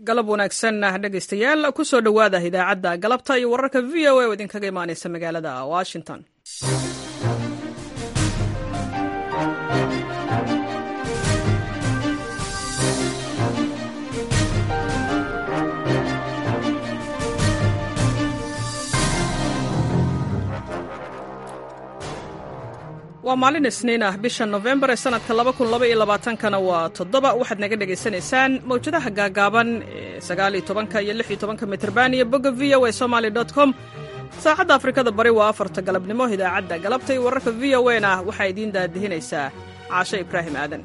galab wanaagsan dhegaystayaal ku soo dhowaada idaacadda galabta iyo wararka v o a oo idinkaga imaanaysa magaalada washington waa maalin isniin ah bisha nofembar ee sanadka kana waa toddoba waxaad naga dhegaysanaysaan mawjadaha gaagaaban ee sagaal iyo tobanka iyo lix iyo tobanka mitrban iyo bogga v o a somaly com saacadda afrikada bari waa afarta galabnimo idaacadda galabta iyo wararka v o na waxaa idiin daadihinaysaa caashe ibraahim aadan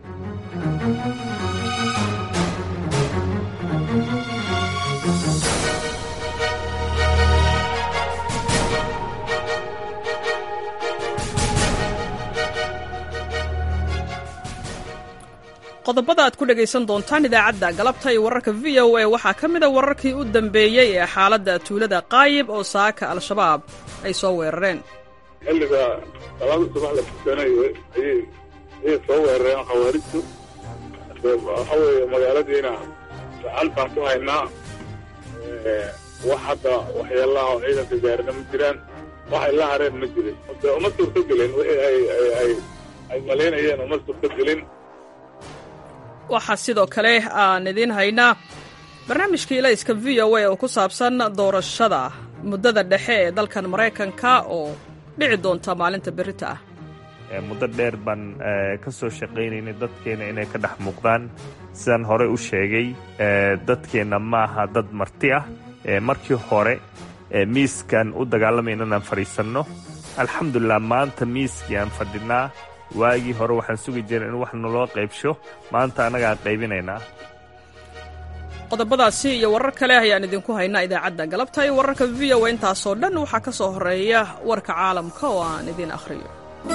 qodobada aad ku dhegaysan doontaan idaacadda galabta iyo wararka v o a waxaa ka mida wararkii u dambeeyey ee xaaladda tuulada qaayib oo saaka al-shabaab ay soo weerareen xilliga salaada subax la tukanayo ayay ayay soo weerareen khawaarijtu waxa weeye magaaladiina gacan baan ku haynaa wax hadda waxyeelaha oo ciidanka gaarina ma jiraan waxay la hareen ma jirin de uma suurto gelin wixii ay ay ay malaynayeen uma suurto gelin waxaa sidoo kale aan idiin haynaa barnaamijka ilayska v o a oo ku saabsan doorashada muddada dhexe ee dalkan maraykanka oo dhici doonta maalinta berita ah muddo dheer baan ka soo shaqaynaynay dadkeenna inay ka dhex muuqdaan sidaan horey u sheegay dadkeenna ma aha dad marti ah markii hore miiskan u dagaalamayna inaan fadhiisanno alxamdulilah maanta miiskii aan fadhinaa waagii hore waxaan sugi jiray in wax naloo qaybsho maanta annagaan qaybinaynaa qodobadaasi iyo warar kale ayaan idinku haynaa idaacadda galabta iyo wararka v o a intaasoo dhan waxaa ka soo horeeya warka caalamka oo aan idiin akhriyo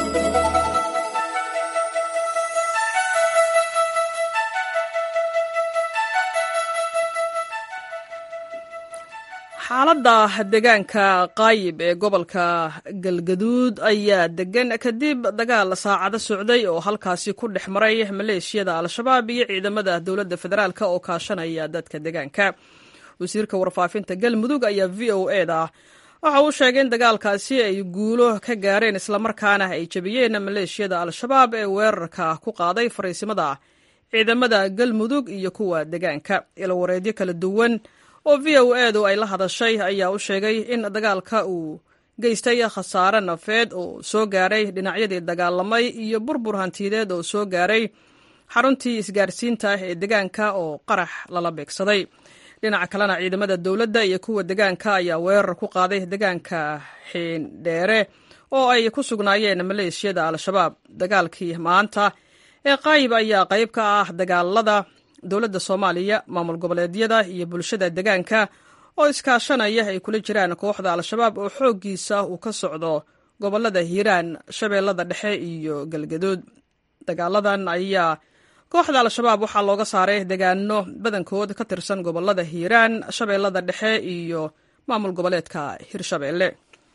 xaaladda deegaanka qaayib ee gobolka galgaduud ayaa degan kadib dagaal saacado socday oo halkaasi ku dhex maray maleeshiyada al-shabaab iyo ciidamada dowladda federaalk oo kaashanaya dadka deegaanka wasiirka warfaafinta galmudug ayaa v o e da waxa uu sheegay in dagaalkaasi ay guulo ka gaareen islamarkaana ay jebiyeen maleeshiyada al-shabaab ee weerarka ku qaaday fariisimada ciidamada galmudug iyo kuwa deegaanka ilowareedyo kala duwan oo v o edu ay la hadashay ayaa u sheegay in dagaalka uu geystay khasaare nafeed oo soo gaaray dhinacyadii dagaalamay iyo burbur hantiyadeed oo soo gaaray xaruntii isgaarsiinta ee deegaanka oo qarax lala beegsaday dhinaca kalena ciidamada dowladda iyo kuwa deegaanka ayaa weerar ku qaaday deegaanka xiindheere oo ay ku sugnaayeen maleeshiyada al-shabaab dagaalkii maanta ee qaayib ayaa qayb ka ah dagaalada dowladda soomaaliya maamul goboleedyada iyo bulshada deegaanka oo iskaashanaya ay kula jiraan kooxda al-shabaab oo xooggiisa uu ka socdo gobolada hiiraan shabeellada dhexe iyo galgaduud dagaaladan ayaa kooxda al-shabaab waxaa looga saaray deegaano badankood ka tirsan gobolada hiiraan shabeellada dhexe iyo maamul goboleedka hirshabeelle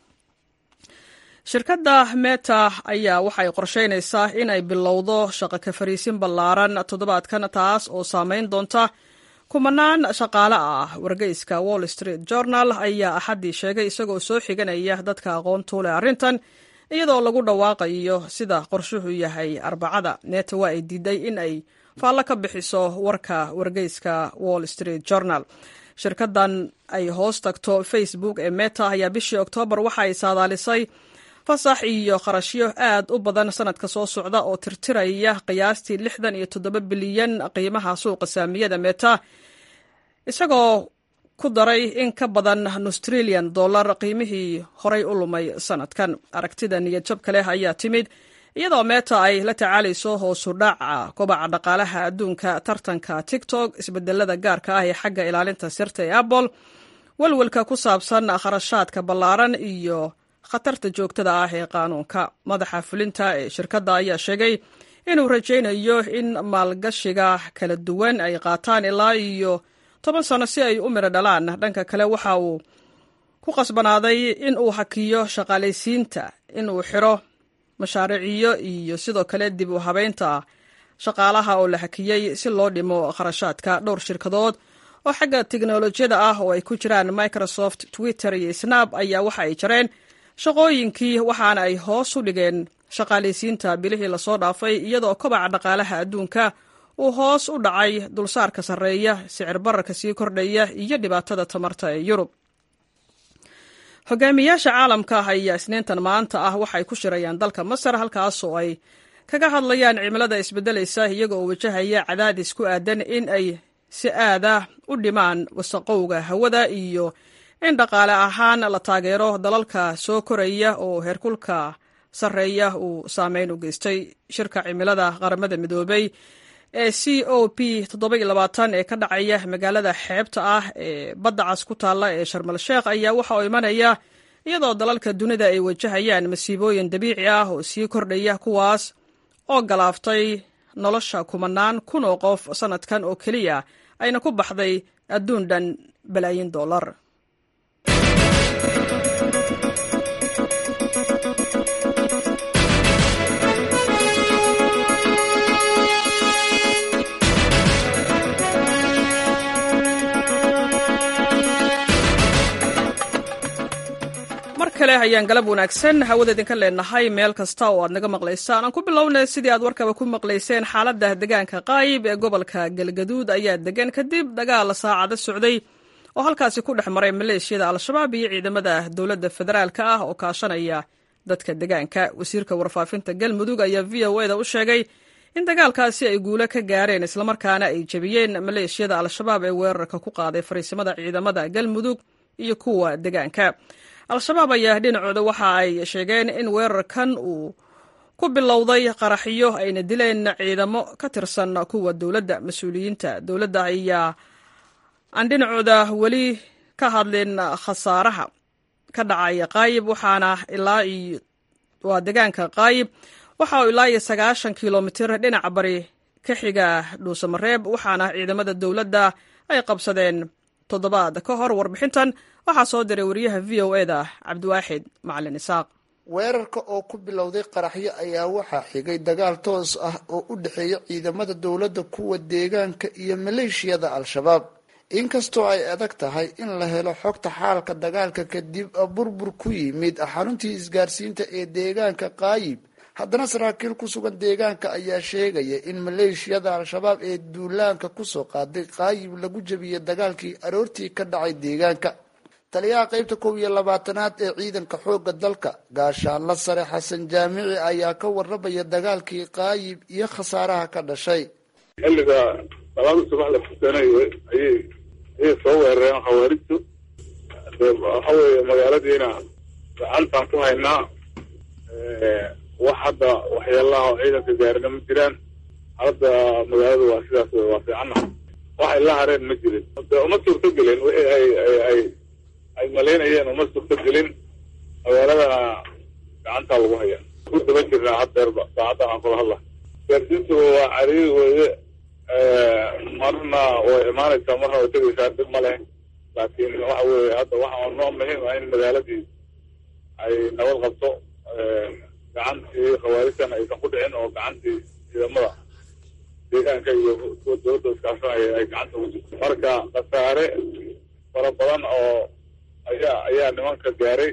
shirkadda meta ayaa waxay qorsheynaysaa in ay bilowdo shaqo ka fariisin ballaaran toddobaadkan taas oo saameyn doonta kumanaan shaqaale ah wargeyska wall street journal ayaa axaddii sheegay isagoo soo xiganaya dadka aqoontu leh arrintan iyadoo lagu dhawaaqayo sida qorshuhu yahay arbacada meta waa ay diiday in ay faallo ka bixiso warka wargeyska wall street journal shirkaddan ay hoos tagto facebook ee meta ayaa bishii oktoobar waxa ay saadaalisay fasax iyo kharashyo aad u badan sanadka soo socda oo tirtiraya qiyaastii lixdan iyo toddoba bilyan qiimaha suuqa saamiyada meta isagoo ku daray in ka badan nustrilian dollar qiimihii horay u lumay sanadkan aragtida niyadjabka leh ayaa timid iyadoo meta ay la tacaalayso hoosu dhaca kobaca dhaqaalaha adduunka tartanka tiktok isbedelada gaarka ah ee xagga ilaalinta sirta ee apple walwalka ku saabsan kharashaadka ballaaran iyo khatarta joogtada ah ee qaanuunka madaxa fulinta ee shirkadda ayaa sheegay inuu rajaynayo in maalgashiga kala duwan ay qaataan ilaa iyo toban sano si ay u midho dhalaan dhanka kale waxa uu ku qasbanaaday in uu hakiyo shaqaalaysiinta in uu xiro mashaariiciyo iyo sidoo kale dib u habeynta shaqaalaha oo la hakiyey si loo dhimo kharashaadka dhowr shirkadood oo xagga tiknolojiyada ah oo ay ku jiraan microsoft twitter iyo snab ayaa waxa ay jareen shaqooyinkii waxaana ay hoos u dhigeen shaqaalaysiinta bilihii lasoo dhaafay iyadoo kobaca dhaqaalaha adduunka uu hoos u dhacay dulsaarka sarreeya sicir bararka sii kordhaya iyo dhibaatada tamarta ee yurub hogaamiyaasha caalamka ah ayaa isniintan maanta ah waxay ku shirayaan dalka masar halkaas oo ay kaga hadlayaan cimilada isbedelaysa iyaga oo wajahaya cadaadis ku aadan in ay si aada u dhimaan wasaqowga hawada iyo in dhaqaale ahaan la taageero dalalka soo koraya oo heerkulka sarreeya uu saameyn u geystay shirka cimilada qaramada midoobay ee c o p ee ka dhacaya magaalada xeebta ah ee badda cas ku taalla ee sharmal sheekh ayaa waxa uu imanaya iyadoo dalalka dunida ay wajahayaan masiibooyin dabiici ah oo sii kordhaya kuwaas oo galaaftay nolosha kumanaan kun oo qof sannadkan oo keliya ayna ku baxday adduun dhan balaayin dollar kale ayaan galab wanaagsan hawada idinka leenahay meel kasta oo aad naga maqlaysaan aan ku bilownay sidii aad warkaba ku maqlayseen xaalada deegaanka qaayib ee gobolka galgaduud ayaa degan kadib dagaal saacado socday oo halkaasi ku dhex maray maleeshiyada al-shabaab iyo ciidamada dowladda federaalka ah oo kaashanaya dadka deegaanka wasiirka warfaafinta galmudug ayaa v o eda u sheegay in dagaalkaasi ay guulo ka gaareen islamarkaana ay jebiyeen maleeshiyada al-shabaab ee weerarka ku qaaday fariisimada ciidamada galmudug iyo kuwa deegaanka al-shabaab ayaa dhinacooda waxa ay sheegeen in weerarkan uu ku bilowday qaraxyo ayna dileen ciidamo ka tirsan kuwa dowladda mas-uuliyiinta dowladda ayaa aan dhinacooda weli ka hadlin khasaaraha ka dhacaya qaayib waxaana ilaa waa deegaanka qaayib waxa uu ilaa iyo sagaashan kilomitir dhinaca bari ka xiga dhuusamareeb waxaana ciidamada dowladda ay qabsadeen toddobaad ka hor warbixintan waxaa soo diray wariyaha v o e da cabdiwaaxid macalin isaaq weerarka oo ku bilowday qaraxyo ayaa waxaa xigay dagaal toos ah oo u dhexeeya ciidamada dowladda kuwa deegaanka iyo maleeshiyada al-shabaab inkastoo ay adag tahay in la helo xogta xaalka dagaalka kadib burbur ku yimid xaruntii isgaarsiinta ee deegaanka qaayib haddana saraakiil ku sugan deegaanka ayaa sheegaya in maleeshiyada al-shabaab ee duulaanka kusoo qaaday qaayib lagu jebiyey dagaalkii aroortii ka dhacay deegaanka taliyaha qeybta kow iyo labaatanaad ee ciidanka xooga dalka gaashaanla sare xasan jaamici ayaa ka warramaya dagaalkii qaayib iyo khasaaraha ka dhashay xilliga salaada subax la fursanay ayay ayay soo weerareen khawaarijtu waxa weeye magaaladiina gacantaan ku haynaa wax hadda waxyaalaha oo ciidanka gaarina ma jiraan hadda magaalada waa sidaas wey waa fiicana waxay la hareen ma jirin de uma suurto gelin wixii ay ay ay ay malaynayeen uma suurto gelin magaaladana gacantaa lagu haya ku daba jirnaa haddeerba saacadda aan kula hadla gaarsiintu waa cariiri weeye marna way imaanaysaa marna way tegaysaa dib ma leh laakiin waxa weeye hadda waxa noo muhiim ah in magaaladii ay nabad qabto gacantii khawaarijtan aysan ku dhicin oo gacantii ciidamada deegaanka iyo kuwa dowladda iskaashanaya ay gacanta ugu jirto marka khasaare fara badan oo ayaa ayaa nimanka gaaray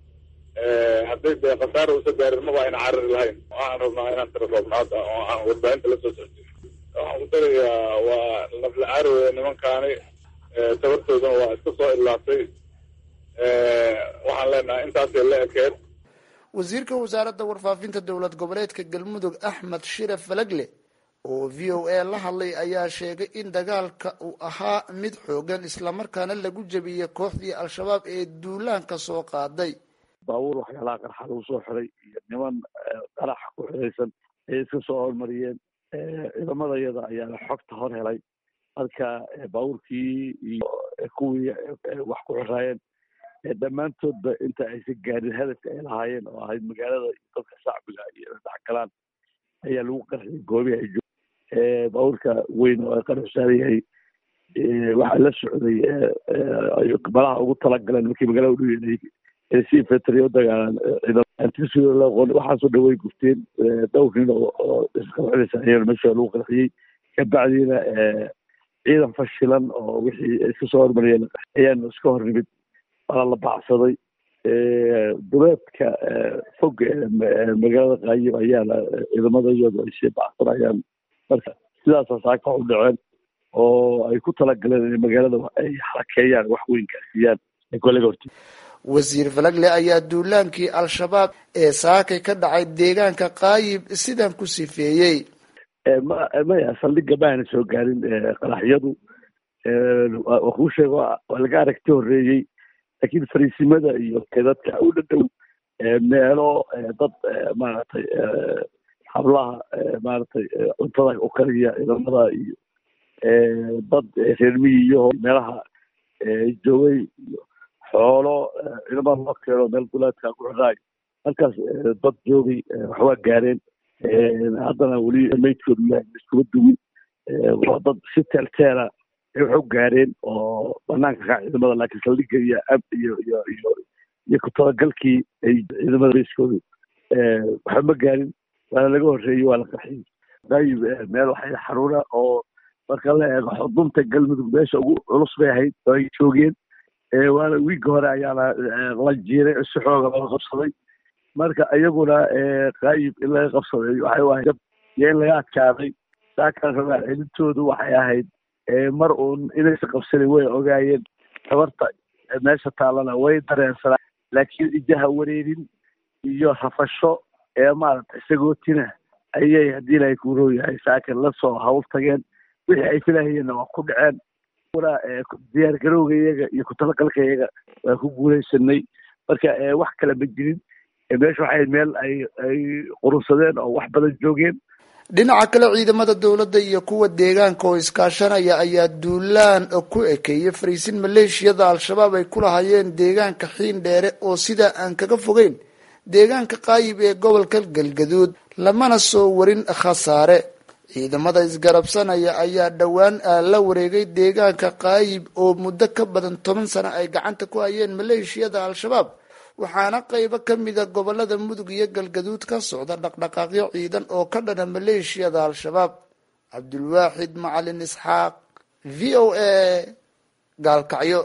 hadday dee khasaare usa gaarin maba ayna cariri lahayn waxaan rabnaa inaan tira roobna hadda oo aan warbaahinta la soo socodin waxaan ku darayaa waa lafla caari weya nimankaani tabartoodana waa iska soo ilaatay waxaan leenahay intaasay la ekeed wasiirka wasaaradda warfaafinta dowlad goboleedka galmudug axmed shire falagle oo v o a la hadlay ayaa sheegay in dagaalka uu ahaa mid xoogan islamarkaana lagu jebiyey kooxdii al-shabaab ee duulaanka soo qaaday baabuur waxyaalaha qarxa lagu soo xiray iyo niman qarax ku xiraysan ayay iska soo hormariyeen ciidamada yada ayaana xogta hor helay marka baabuurkii iyo kuwii wax ku xiraayeen dhammaantoodba inta aysan gaarin hadafka ay lahaayeen oo ahayd magaalada dadka shacbiga iyo dhexgalaan ayaa lagu qarxiyay goobihi ay joog baabuurka weyn oo ay qarax saaran yahay waxaa la socday malaha ugu talagaleen markii magaalada udhow si infantry u dagaalaan waxaasoo dhan way gufteen dhowr nin oo isqarxinaysa ayaana meesha lagu qarxiyey kabacdiina ciidan fashilan oo wixii iska soo hormariyeen ayaanu iska hor nimid waana la baacsaday duleedka fog magaalada qaayib ayaana ciidamada iyadu ay sii bacsanayaan marka sidaasa saaka u dhaceen oo ay ku talagaleen in magaalada ay xarakeeyaan wax weyn gaarsiiyaan ay kolaga horti wasiir falagle ayaa duulaankii al-shabaab ee saakay ka dhacay deegaanka qaayib sidan ku sifeeyey ma maya saldhigga maana soo gaarin qaraxyadu waa kuu sheega waa laga aragti horeeyey laakiin fariisimada iyo dadka u dhadhow meelo dad maaragtay hablaha maaragtay cuntada u kariya ciidamada iyo dad reer miyiyo meelaha joogay iyo xoolo ciidamada loo keeno meel duleedka ku xidhaay halkaas dad joogay waxwaa gaareen haddana weli maydkoodu yahay iskuma duwin waa dad si teelteela waxu gaareen oo banaanka ka ciidamada laakiin saldhigga iyo ab iyo iyo iyo iyo ku talagalkii ay ciidamada raiskoodu waxba ma gaarin waana laga horreeyey waa la qaxiyey dayib meel waxay xaruuna oo marka la eego xudunta galmudug meesha ugu culus bay ahayd oo ay joogeen waana wiigga hore ayaana la jiiray si xooga laga qabsaday marka iyaguna qaayib in laga qabsaday waxay ahayd iyo in laga adkaaday saakan rabaa celintoodu waxay ahayd mar uun inaysa qabsanin way ogaayeen tabarta meesha taalana way dareensanaa laakiin ijaha wareerin iyo rafasho ee maaragtay sagootina ayay haddii ilahay kuuroo yahay saakan lasoo hawl tageen wixii ay filahayeenna waa ku dhaceen diyaar garowga iyaga iyo kutalagalka iyaga waa ku guulaysanay marka wax kale ma jirin meesha waxay meel ay ay qurunsadeen oo wax badan joogeen dhinaca kale ciidamada dowladda iyo kuwa deegaanka oo iskaashanaya ayaa duulaan ku ekeeyey fariisin maleeshiyada al-shabaab ay ku lahayeen deegaanka xiin dheere oo sidaa aan kaga fogeyn deegaanka qaayib ee gobolka galgaduud lamana soo warin khasaare ciidamada isgarabsanaya ayaa dhowaan la wareegay deegaanka qaayib oo muddo ka badan toban sano ay gacanta ku hayeen maleeshiyada al-shabaab waxaana qaybo ka mida gobolada mudug iyo galgaduud ka socda dhaqdhaqaaqyo ciidan oo ka dhana maleeshiyada al-shabaab cabdulwaaxid macalin isxaaq v o a gaalkacyo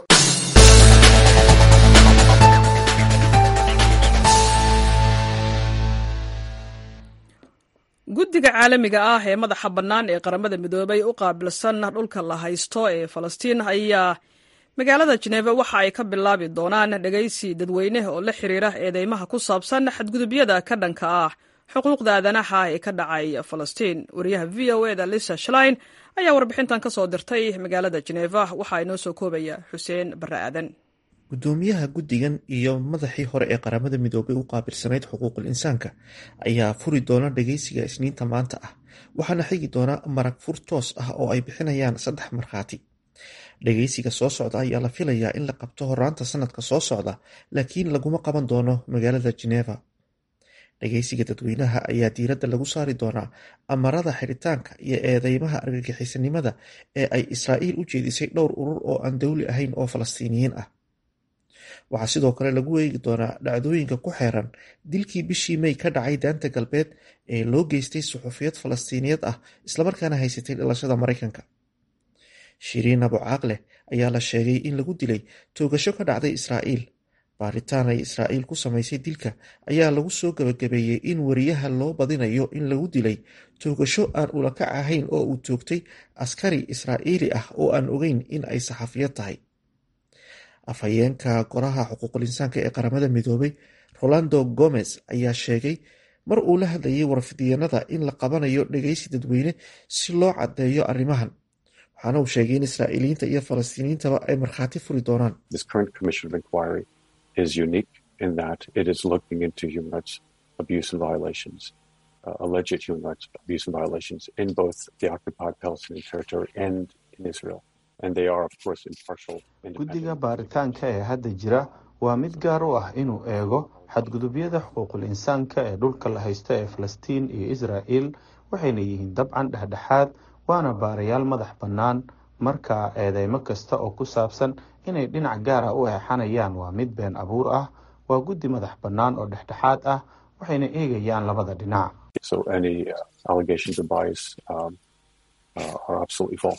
guddiga caalamiga ah ee madaxa bannaan ee qaramada midoobay u qaabilsan dhulka la haysto ee falastiin ayaa magaalada jeneva waxa ay ka bilaabi doonaan dhegaysi dadweyne oo la xiriira eedeymaha ku saabsan xadgudubyada ka dhanka ah xuquuqda aadanaha ee ka dhacay falastiin wariyaha v o eda lisa shlein ayaa warbixintan ka soo dirtay magaalada jeneva waxaa inoo soo koobaya xuseen barre aadan gudoomiyaha guddigan iyo madaxii hore ee qaramada midoobay u qaabilsanayd xuquuqul insaanka ayaa furi doona dhageysiga isniinta maanta ah waxaana xigi doona marag fur toos ah oo ay bixinayaan saddex markhaati dhageysiga soo socda ayaa la filayaa in la qabto horaanta sanadka soo socda laakiin laguma qaban doono magaalada geneva dhageysiga dadweynaha ayaa diiradda lagu saari doonaa amarada xiritaanka iyo eedeymaha argagixisanimada ee ay israa'iil u jeedisay dhowr urur oo aan dowli ahayn oo falastiiniyiin ah waxaa sidoo kale lagu eegi doonaa dhacdooyinka ku xeeran dilkii bishii mey ka dhacay daanta galbeed ee loo geystay suxufiyad falastiiniyad ah islamarkaana haysatay dhalashada maraykanka shiriin abu caaqleh ayaa la sheegay in lagu dilay toogasho ka dhacday israa'iil baaritaan ay israa'iil ku samaysay dilka ayaa lagu soo gabagabeeyey in wariyaha loo badinayo in lagu dilay toogasho aan ulakac ahayn oo uu toogtay askari israa'iili ah oo aan ogeyn in ay saxafiyad tahay afhayeenka goraha xuquuqul insaanka ee qaramada midoobay rolando gomez ayaa sheegay mar uu la hadlayay warfidyanada in la qabanayo dhegeysi dadweyne si loo caddeeyo arrimahan waxaana uu sheegay in israa'iiliyiinta iyo falastiiniyiintaba ay markhaati furi doonaan alleged human rights abuse and violations in both the occupied Palestinian territory and in Israel. And they are, of course, impartial. guddiga baaritaanka ee hadda jira waa mid gaar u ah inuu eego xadgudubyada xuquuqul insaanka ee dhulka la haysto ee falastiin iyo israa'il waxayna yihiin dabcan dhexdhexaad waana baarayaal madax bannaan marka eedeymo kasta oo ku saabsan inay dhinac gaar ah u eexanayaan waa mid been abuur ah waa guddi madax bannaan oo dhexdhexaad ah waxayna eegayaan labada dhinac So any uh, allegations of bias um, uh, are absolutely false.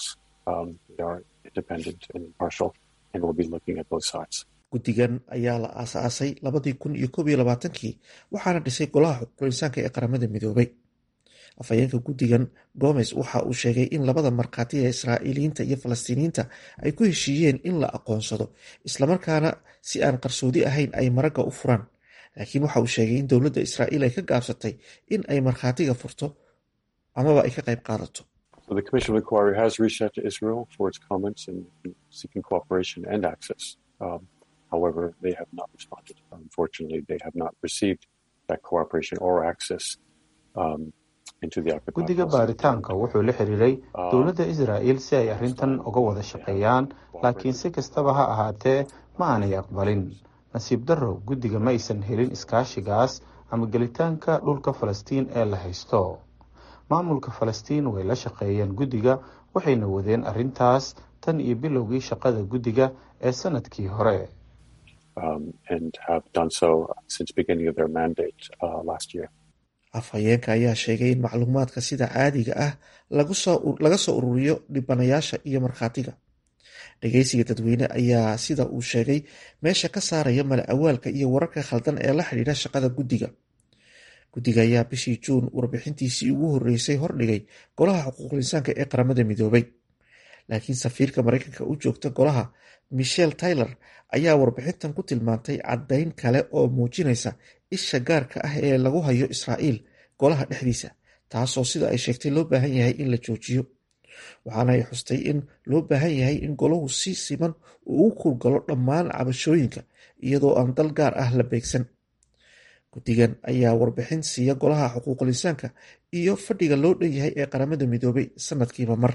um, they are independent and impartial, and will be looking at both sides. guddigan ayaa la aasaasay labadii kun iyo koob iyo labaatankii waxaana dhisay golaha xuquuqul insaanka ee qaramada midoobay afhayeenka guddigan gomes waxa uu sheegay in labada markhaati ee israa'iiliyiinta iyo falastiiniyiinta ay ku heshiiyeen in la aqoonsado islamarkaana si aan qarsoodi ahayn ay maragga u furaan laakiin waxa uu sheegay in dowladda israa'iil ay ka gaabsatay in ay markhaatiga furto amaba ay ka qayb qaadato So the Commission of Inquiry has reached out to Israel for its comments and seeking cooperation and access. Um, however, they have not responded. Unfortunately, they have not received that cooperation or access um, into the occupied guddiga Palestinian baaritaanka wuxuu la xiriiray dowladda israa'il si ay arrintan uga wada shaqeeyaan laakiin si kastaba ha ahaatee ma aanay aqbalin nasiib darrow guddiga ma aysan helin iskaashigaas ama gelitaanka dhulka falastiin ee la haysto maamulka falastiin way la shaqeeyeen guddiga waxayna wadeen arrintaas tan iyo bilowgii shaqada guddiga ee sanadkii hore um, and have done so since beginning of their mandate uh, last year. afhayeenka ayaa sheegay in macluumaadka sida caadiga ah laga soo ururiyo dhibanayaasha iyo markhaatiga dhegeysiga dadweyne ayaa sida uu sheegay meesha ka saaraya mala awaalka iyo wararka khaldan ee la xidhiidha shaqada guddiga guddiga ayaa bishii juun warbixintiisii ugu horreysay hordhigay golaha xuquuqul insaanka ee qaramada midoobay laakiin safiirka mareykanka u joogta golaha michel taylor ayaa warbixintan ku tilmaantay caddayn kale oo muujinaysa isha gaarka ah ee lagu hayo israa'iil golaha dhexdiisa taasoo sida ay sheegtay loo baahan yahay in la joojiyo waxaana ay xustay in loo baahan yahay in golahu si siman uu u kurgalo dhammaan cabashooyinka iyadoo aan dal gaar ah la beegsan guddigan ayaa warbixin siiya golaha xuquuqul insaanka iyo fadhiga loo dhan yahay ee qaramada midoobay sanadkiiba mar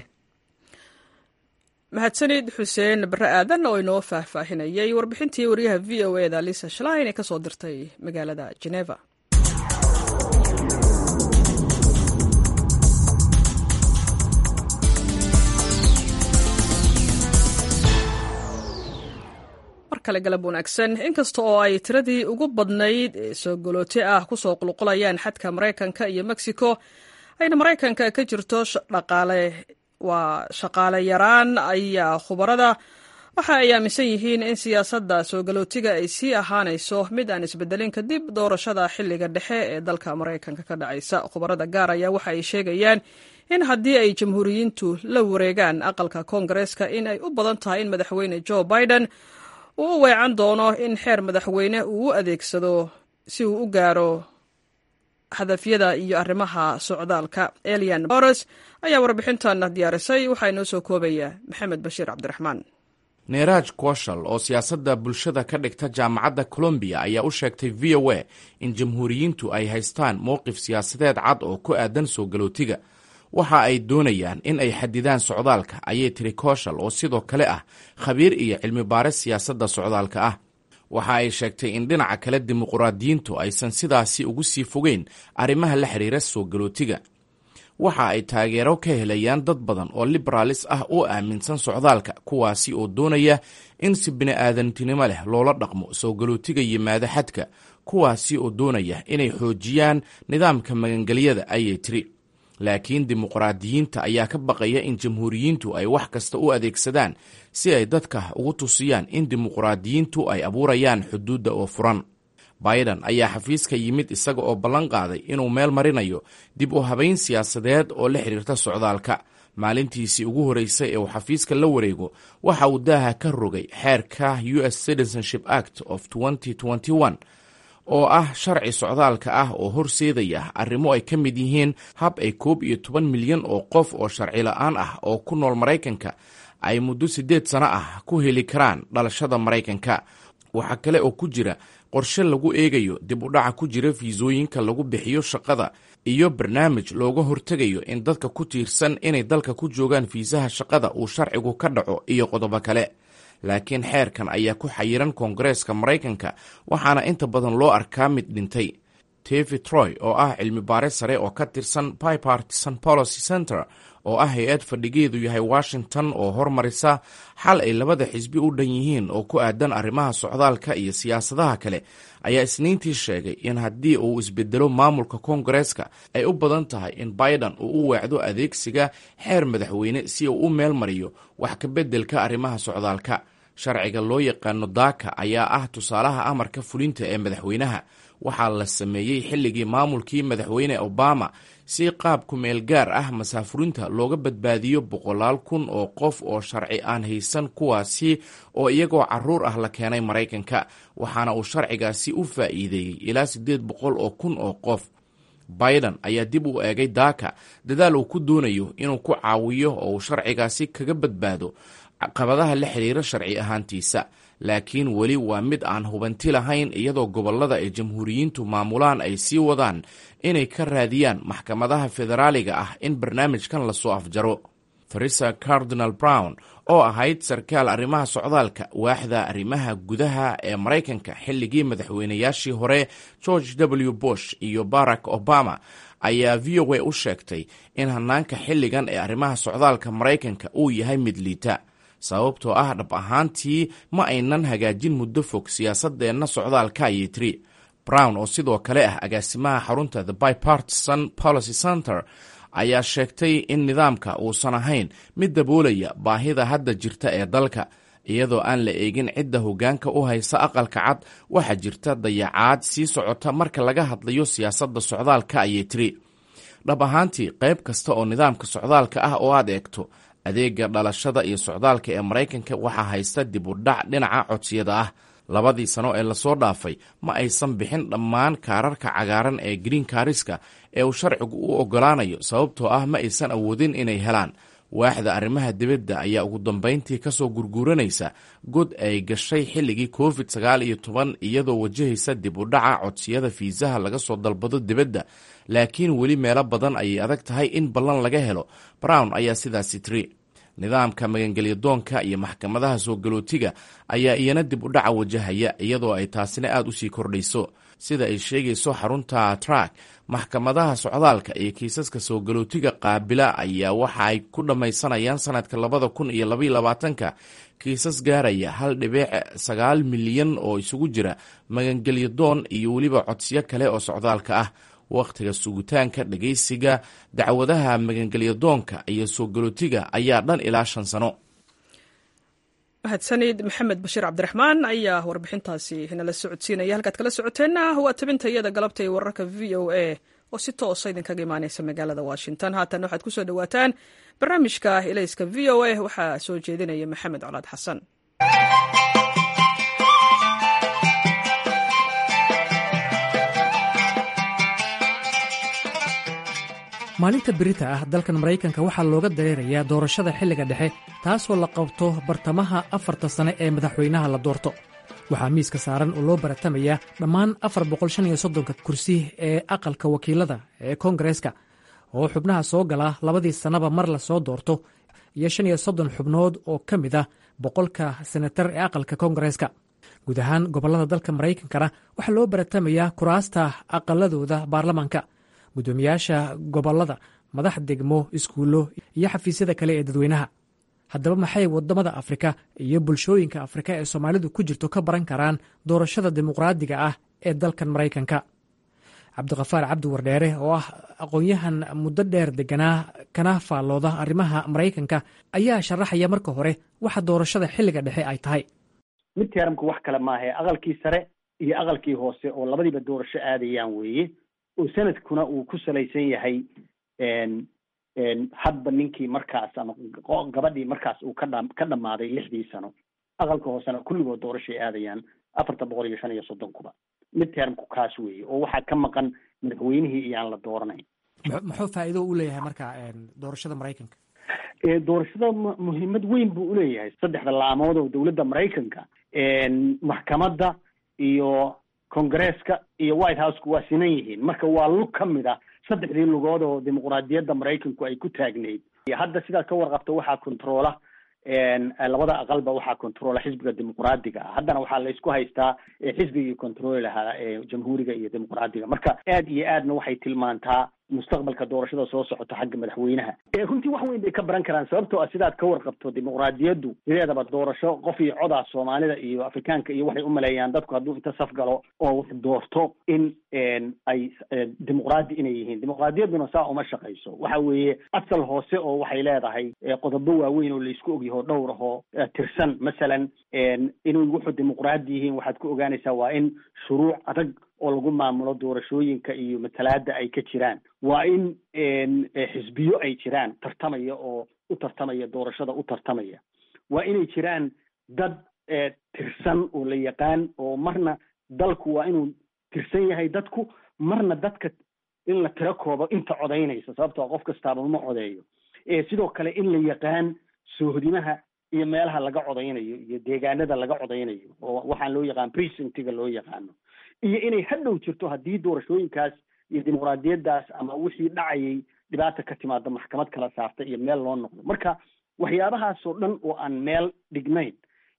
mahadsanid xuseen bare aadan oo inoo faahfaahinayay warbixintii wariyaha v o e da lisa shlein ee kasoo dirtay magaalada geneva mar kale galab wanaagsan inkasta oo ay tiradii ugu badnayd ee soo golooti ah kusoo qulqulayaan xadka maraykanka iyo mexico ayna maraykanka ka jirto dhaqaale waa shaqaale yaraan ayaa khubarada waxa ay aaminsan yihiin in siyaasadda soo galootiga ay sii ahaanayso mid aan isbedelin kadib doorashada xilliga dhexe ee dalka maraykanka ka dhacaysa khubarada gaar ayaa waxa ay sheegayaan in haddii ay jamhuuriyiintu la wareegaan aqalka koongareeska in ay u badan tahay in madaxweyne joe biden uu u weecan doono in xeer madaxweyne uu u adeegsado si uu u gaaro hadafyada iyo arrimaha socdaalka elian boros ayaa warbixintan diyaarisay waxaa inoo soo koobaya maxamed bashiir cabdiraxmaan neeraaj koshal oo siyaasadda bulshada ka dhigta jaamacadda colombiya ayaa u sheegtay v o a in jamhuuriyiintu ay haystaan mowqif siyaasadeed cad oo ku aadan soo galootiga waxa ay doonayaan in ay xadidaan socdaalka ayay tiri koshal oo sidoo kale ah khabiir iyo cilmi baaris siyaasadda socdaalka ah waxa ay sheegtay in dhinaca kale dimuquraadiyiintu aysan sidaasi ugu sii fogeyn arrimaha la xiriira soo galootiga waxa ay taageero ka helayaan dad badan oo liberaalis ah oo aaminsan socdaalka kuwaasi oo doonaya in si bini'aadantinimo leh loola dhaqmo soo galootiga yimaada xadka kuwaasi oo doonaya inay xoojiyaan nidaamka magangelyada ayay tiri laakiin dimuqraadiyiinta ayaa ka baqaya in jamhuuriyiintu ay wax kasta u adeegsadaan si ay dadka ugu tusiyaan in dimuqraadiyiintu ay abuurayaan xuduudda oo furan biden ayaa xafiiska yimid isaga oo ballan qaaday inuu meel marinayo dib u habayn siyaasadeed oo la xidhiirta socdaalka maalintiisii ugu horreysay ee uu xafiiska la wareego waxa uu daaha ka rogay xeerka u s citizenship act of oo ah sharci socdaalka ah oo horseedaya arrimo ay ka mid yihiin hab ay koob iyo toban milyan oo qof oo sharci la-aan ah oo ku nool maraykanka ay muddo siddeed sano ah ku heli karaan dhalashada maraykanka waxaa kale oo ku jira qorshe lagu eegayo dib u dhaca ku jira fiisooyinka lagu bixiyo shaqada iyo barnaamij looga hortegayo in dadka ku tiirsan inay dalka ku joogaan fiisaha shaqada uu sharcigu ka dhaco iyo qodobo kale laakiin xeerkan ayaa ku xayiran koongareeska maraykanka waxaana inta badan loo arkaa mid dhintay tevi troy oo ah cilmi baare sare oo ka tirsan bipartisan policy center oo ah hay-ad fadhigeedu yahay washington oo hormarisa xal ay labada xisbi u dhan yihiin oo ku aadan arrimaha socdaalka iyo siyaasadaha kale ayaa isniintii sheegay in haddii uu isbedelo maamulka koongareeska ay u badan tahay in biden uu u weecdo adeegsiga xeer madaxweyne si uu u meel mariyo wax ka beddelka arrimaha socdaalka sharciga loo yaqaano daaka ayaa ah tusaalaha amarka fulinta ee madaxweynaha waxaa la sameeyey xilligii maamulkii madaxweyne obama si qaab kumeel gaar ah masaafurinta looga badbaadiyo boqolaal kun oo qof oo sharci aan haysan kuwaasi oo iyagoo caruur ah la keenay maraykanka waxaana uu sharcigaasi u faa'iideeyey ilaa siddeed boqol oo kun oo qof biden ayaa dib u eegay daaka dadaal uu ku doonayo inuu ku caawiyo oo uu sharcigaasi kaga badbaado caqabadaha la xiriira sharci ahaantiisa laakiin weli waa mid aan hubanti lahayn iyadoo gobollada ay jamhuuriyiintu maamulaan ay sii wadaan inay ka raadiyaan maxkamadaha federaaliga ah in barnaamijkan lasoo afjaro farisa cardinal brown oo ahayd sarkaal arrimaha socdaalka waaxda arrimaha gudaha ee maraykanka xilligii madaxweynayaashii hore george w bush iyo barack obama ayaa v o a u sheegtay in hanaanka xilligan ee arrimaha socdaalka maraykanka uu yahay mid liita sababtoo ah dhab ahaantii ma aynan hagaajin muddo fog siyaasadeenna socdaalka ayay tiri brown oo sidoo kale ah agaasimaha xarunta the bipartisan policy center ayaa sheegtay in nidaamka uusan ahayn mid daboolaya baahida hadda jirta ee dalka iyadoo aan la eegin cidda hoggaanka u haysa aqalka cad waxaa jirta dayacaad sii socota marka laga hadlayo siyaasadda socdaalka ayay tiri dhab ahaantii qayb kasta oo nidaamka socdaalka ah oo aad eegto adeega dhalashada iyo socdaalka ee maraykanka waxaa haysta dib u dhac dhinaca codsiyada ah labadii sano ee lasoo dhaafay ma aysan bixin dhammaan kaararka cagaaran ee green kariska ee uu sharcigu u ogolaanayo sababtoo ah ma aysan awoodin inay helaan waaxda arrimaha dibadda ayaa ugu dambayntii kasoo gurguuranaysa god ay gashay xilligii covid sagaal iyo toban iyadoo wajahaysa dib u dhaca codsiyada fiisaha laga soo dalbado dibadda laakiin weli meelo badan ayay adag tahay in ballan laga helo brown ayaa sidaasi tiri nidaamka magangelyadoonka iyo maxkamadaha soo galootiga ayaa iyana dib u dhaca wajahaya iyadoo ay taasina aad usii kordhayso sida ay sheegayso xarunta trak maxkamadaha socdaalka iyo kiisaska soo galootiga qaabila ayaa waxa ay ku dhammaysanayaan sanadka labada kun iyo labaiyo labaatanka kiisas gaaraya hal dhibic sagaal milyan oo isugu jira magangelyadoon iyo weliba codsiyo kale oo socdaalka ah wakhtiga sugitaanka dhegaysiga dacwadaha magangelyadoonka iyo soo galootiga ayaa dhan ilaa shan sano mahadsanid maxamed bashiir cabdiraxmaan ayaa warbixintaasi nala socodsiinaya halkaad kala socoteenna waa tabinta iyada galabta ee wararka v o a oo si toosa idinkaga imaaneysa magaalada washington haatan waxaad kusoo dhawaataan barnaamijka ilayska v o a waxaa soo jeedinaya maxamed colaad xasan maalinta berita ah dalkan maraykanka waxaa looga dareerayaa doorashada xilliga dhexe taasoo la qabto bartamaha afarta sane ee madaxweynaha la doorto waxaa miiska saaran oo loo baratamayaa dhammaan afar boqolshaniyosodonka kursi ee aqalka wakiilada ee koongareeska oo xubnaha soo gala labadii sannaba mar la soo doorto iyo shan iyo soddon xubnood oo ka mid ah boqolka senatar ee aqalka koongareeska guud ahaan gobollada dalka maraykankana waxaa loo baratamayaa kuraasta aqaladooda baarlamaanka guddoomiyaasha gobollada madax degmo iskuullo iyo xafiisyada kale ee dadweynaha haddaba maxay waddamada afrika iyo bulshooyinka afrika ee soomaalidu ku jirto ka baran karaan doorashada dimuqraadiga ah ee dalkan maraykanka cabdiqafaar cabdi wardheere oo ah aqoon-yahan muddo dheer deganaa kana faallooda arrimaha maraykanka ayaa sharaxaya marka hore waxa doorashada xilliga dhexe ay tahay midteramku wax kale maahae aqalkii sare iyo aqalkii hoose oo labadiiba doorasho aadayaan weeye oo sanadkuna uu ku salaysan yahay hadba ninkii markaas ama gabadhii markaas uu kadha ka dhammaaday lixdii sano aqalka hoosena kulligood doorashay aadayaan afarta boqol iyo shan iyo soddonkuba mid termku kaas weeye oo waxaa ka maqan madaxweynihii iyaan la dooranayn muxuu faa'iido u leeyahay marka doorashada maraykanka doorashada muhiimad weyn buu uleeyahay saddexda laamood oo dowladda maraykanka maxkamadda iyo congresska iyo white houseka waa sinan yihiin marka waa lug ka mid a saddexdii lugood oo dimuqraadiyadda maraykanku ay ku taagnayd hadda sidaad ka warqabto waxaa controola labada aqalba waxaa controla xisbiga dimuqraadiga ah haddana waxaa la isku haystaa xisbigii controli lahaa jamhuuriga iyo dimuqraadiga marka aad iyo aadna waxay tilmaantaa mustaqbalka doorashada soo socota xagga madaxweynaha runtii wax weyn bay ka baran karaan sababtoo ah sidaad ka warqabto dimuqraadiyaddu sideedaba doorasho qof iyo codaa soomaalida iyo afrikaanka iyo waxay umaleeyaan dadku hadduu inta saf galo oo wax doorto in ay dimuqraadi inay yihiin dimuqraadiyadduna saa uma shaqayso waxa weeye asal hoose oo waxay leedahay qodobo waaweyn oo laisku ogyaho dhowr ahoo tirsan masalan inay wuxuu dimuqraadi yihiin waxaad ku ogaanaysaa waa in shuruuc adag oo lagu maamulo doorashooyinka iyo matalaada ay ka jiraan waa in xisbiyo ay jiraan tartamaya oo u tartamaya doorashada u tartamaya waa inay jiraan dad tirsan oo la yaqaan oo marna dalku waa inuu tirsan yahay dadku marna dadka in la tiro koobo inta codaynaysa sababtoo qof kastaaba ma codeeyo sidoo kale in la yaqaan soohodimaha iyo meelaha laga codaynayo iyo deegaanada laga codaynayo oo waxaan loo yaqaan precinctiga loo yaqaano iyo inay hadhow jirto haddii doorashooyinkaas iyo dimuqraadiyaddaas ama wixii dhacayay dhibaata ka timaada maxkamad kala saarta iyo meel loo noqdo marka waxyaabahaasoo dhan oo aan meel dhignayn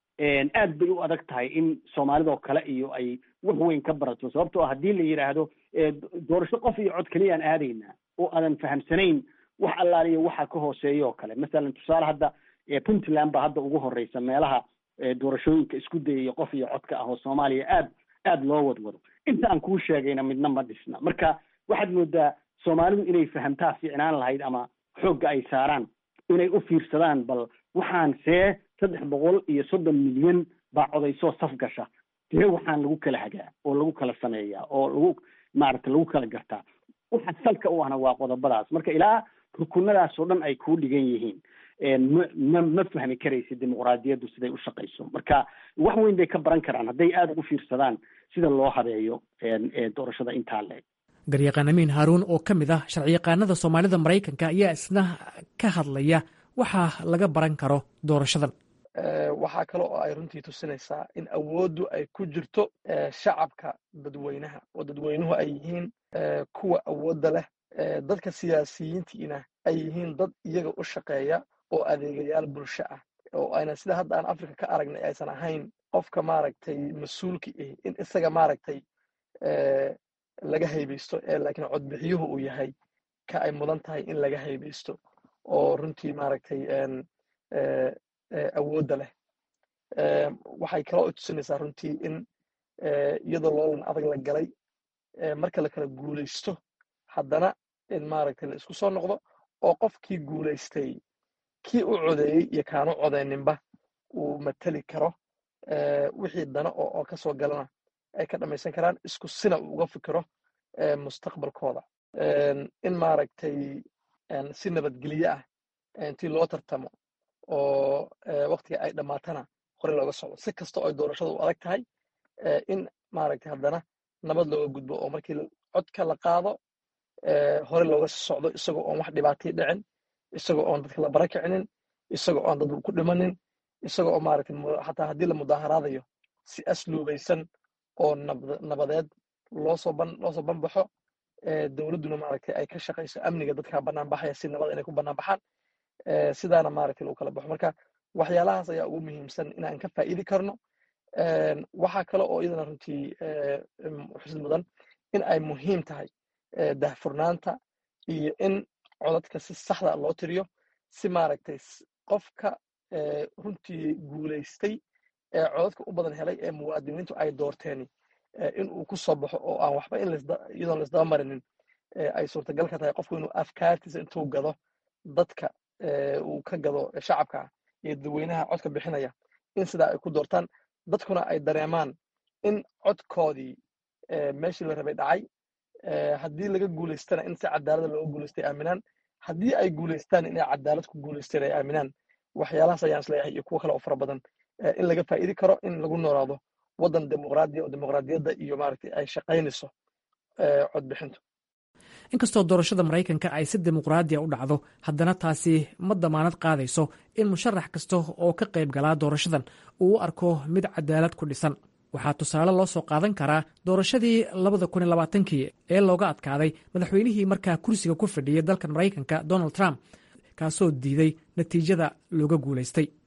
aad bay u adag tahay in soomaalidoo kale iyo ay wax weyn ka barato sababtoo ah haddii la yidhaahdo doorasho qof iyo cod keliyaan aadaynaa oo aadan fahamsanayn wax allaaliyo waxa ka hooseeya oo kale masalan tusaale hadda puntland baa hadda ugu horeysa meelaha doorashooyinka isku dayaya qof iyo codka ah oo soomaaliya aad aad loo wadwado inta aan kuu sheegayna midna ma dhisna marka waxaad moodaa soomaalidu inay fahamtaa fiicnaan lahayd ama xoogga ay saaraan inay u fiirsadaan bal waxaan see saddex boqol iyo soddon milyan baa codaysoo saf gasha dee waxaan lagu kala hagaa oo lagu kala sameeyaa oo lagu maaragta lagu kala gartaa waxa salka u ahna waa qodobadaas marka ilaa rukunadaas oo dhan ay kuu dhigan yihiin ma ma ma fahmi karaysa dimuqraadiyaddu siday u shaqayso marka wax weyn bay ka baran karaan hadday aada ugu fiirsadaan sida loo habeeyo doorashada intaa leeg garyaqaan amiin haaruun oo ka mid ah sharciyaqaanada soomaalida maraykanka ayaa isna ka hadlaya waxaa laga baran karo doorashadan waxaa kale oo ay runtii tusinaysaa in awooddu ay ku jirto shacabka dadweynaha oo dadweynuhu ay yihiin kuwa awoodda leh dadka siyaasiyiintiina ay yihiin dad iyaga u shaqeeya oo adeegayaal bulsho ah oo ayna sida hadda aan africa ka aragnay aysan ahayn qofka maaragtay mas-uulka ah in isaga maaragtay laga haybaysto ee laakiin codbixiyuhu uu yahay ka ay mudan tahay in laga haybaysto oo runtii maaragtay awoodda leh waxay kaloo tusinaysaa runtii in iyadoo loolan adag la galay marka la kala guulaysto haddana in maaragtay la isku soo noqdo oo qofkii guulaystay kii u codeeyey iyo kaanu codeyninba uu mateli karo wixii dana oo ka soo galana ay ka dhammaysan karaan isku sina uu uga fikiro mustaqbalkooda in maaragtay si nabadgelyo ah intii loo tartamo oo waktiga ay dhammaatana hore looga socdo si kasta oo doorashada u adag tahay in maaragtay haddana nabad looga gudbo oo markii codka la qaado hore looga socdo isagoo oon wax dhibaatay dhicin isagoo oon dadka la bara kicinin isagoo oon dad ku dhimanin isagoo oo maaragtay xataa haddii la mudaaharaadayo si asluubaysan oo nabadeed loosoo ban loosoo banbaxo dowladduna maaragtay ay ka shaqayso amniga dadka bannaan baxaya si nabada inay ku bannaan baxaan sidaana maaragtay lagu kala baxo marka waxyaalahaas ayaa ugu muhiimsan inaan ka faa'iidi karno waxaa kale oo iyadana runtii xusid mudan in ay muhiim tahay dahfurnaanta iyo in codadka si saxda loo tiriyo si maaragtay qofka runtii guulaystay ee codadka u badan helay ee muwaadiniintu ay doorteeni in uu ku soo baxo oo aan waxba in iyadoon laisdaba marinin ay suurtagal ka tahay qofku inuu afkaartiisa intuu gado dadka uu ka gado shacabka iyo dadweynaha codka bixinaya in sidaa ay ku doortaan dadkuna ay dareemaan in codkoodii meeshii la rabay dhacay haddii laga guulaystana in si cadaalada looga guulaystay aaminaan haddii ay guulaystaan inay cadaalad ku guulaysteen ay aaminaan waxyaalahaas ayaan isleeyahay iyo kuwo kale oo fara badan in laga faa'iidi karo in lagu noolaado waddan dimuqraadiya oo dimuqraadiyadda iyo maaragtay ay shaqaynayso codbixintu inkastoo doorashada maraykanka ay si dimuqraadiya u dhacdo haddana taasi ma damaanad qaadayso in musharax kasta oo ka qayb galaa doorashadan uu u arko mid cadaalad ku dhisan waxaa tusaale loo soo qaadan karaa doorashadii labada kun iyo labaatankii ee looga adkaaday madaxweynihii markaa kursiga ku fadhiyay dalkan maraykanka donald trump kaasoo diiday natiijada looga guulaystay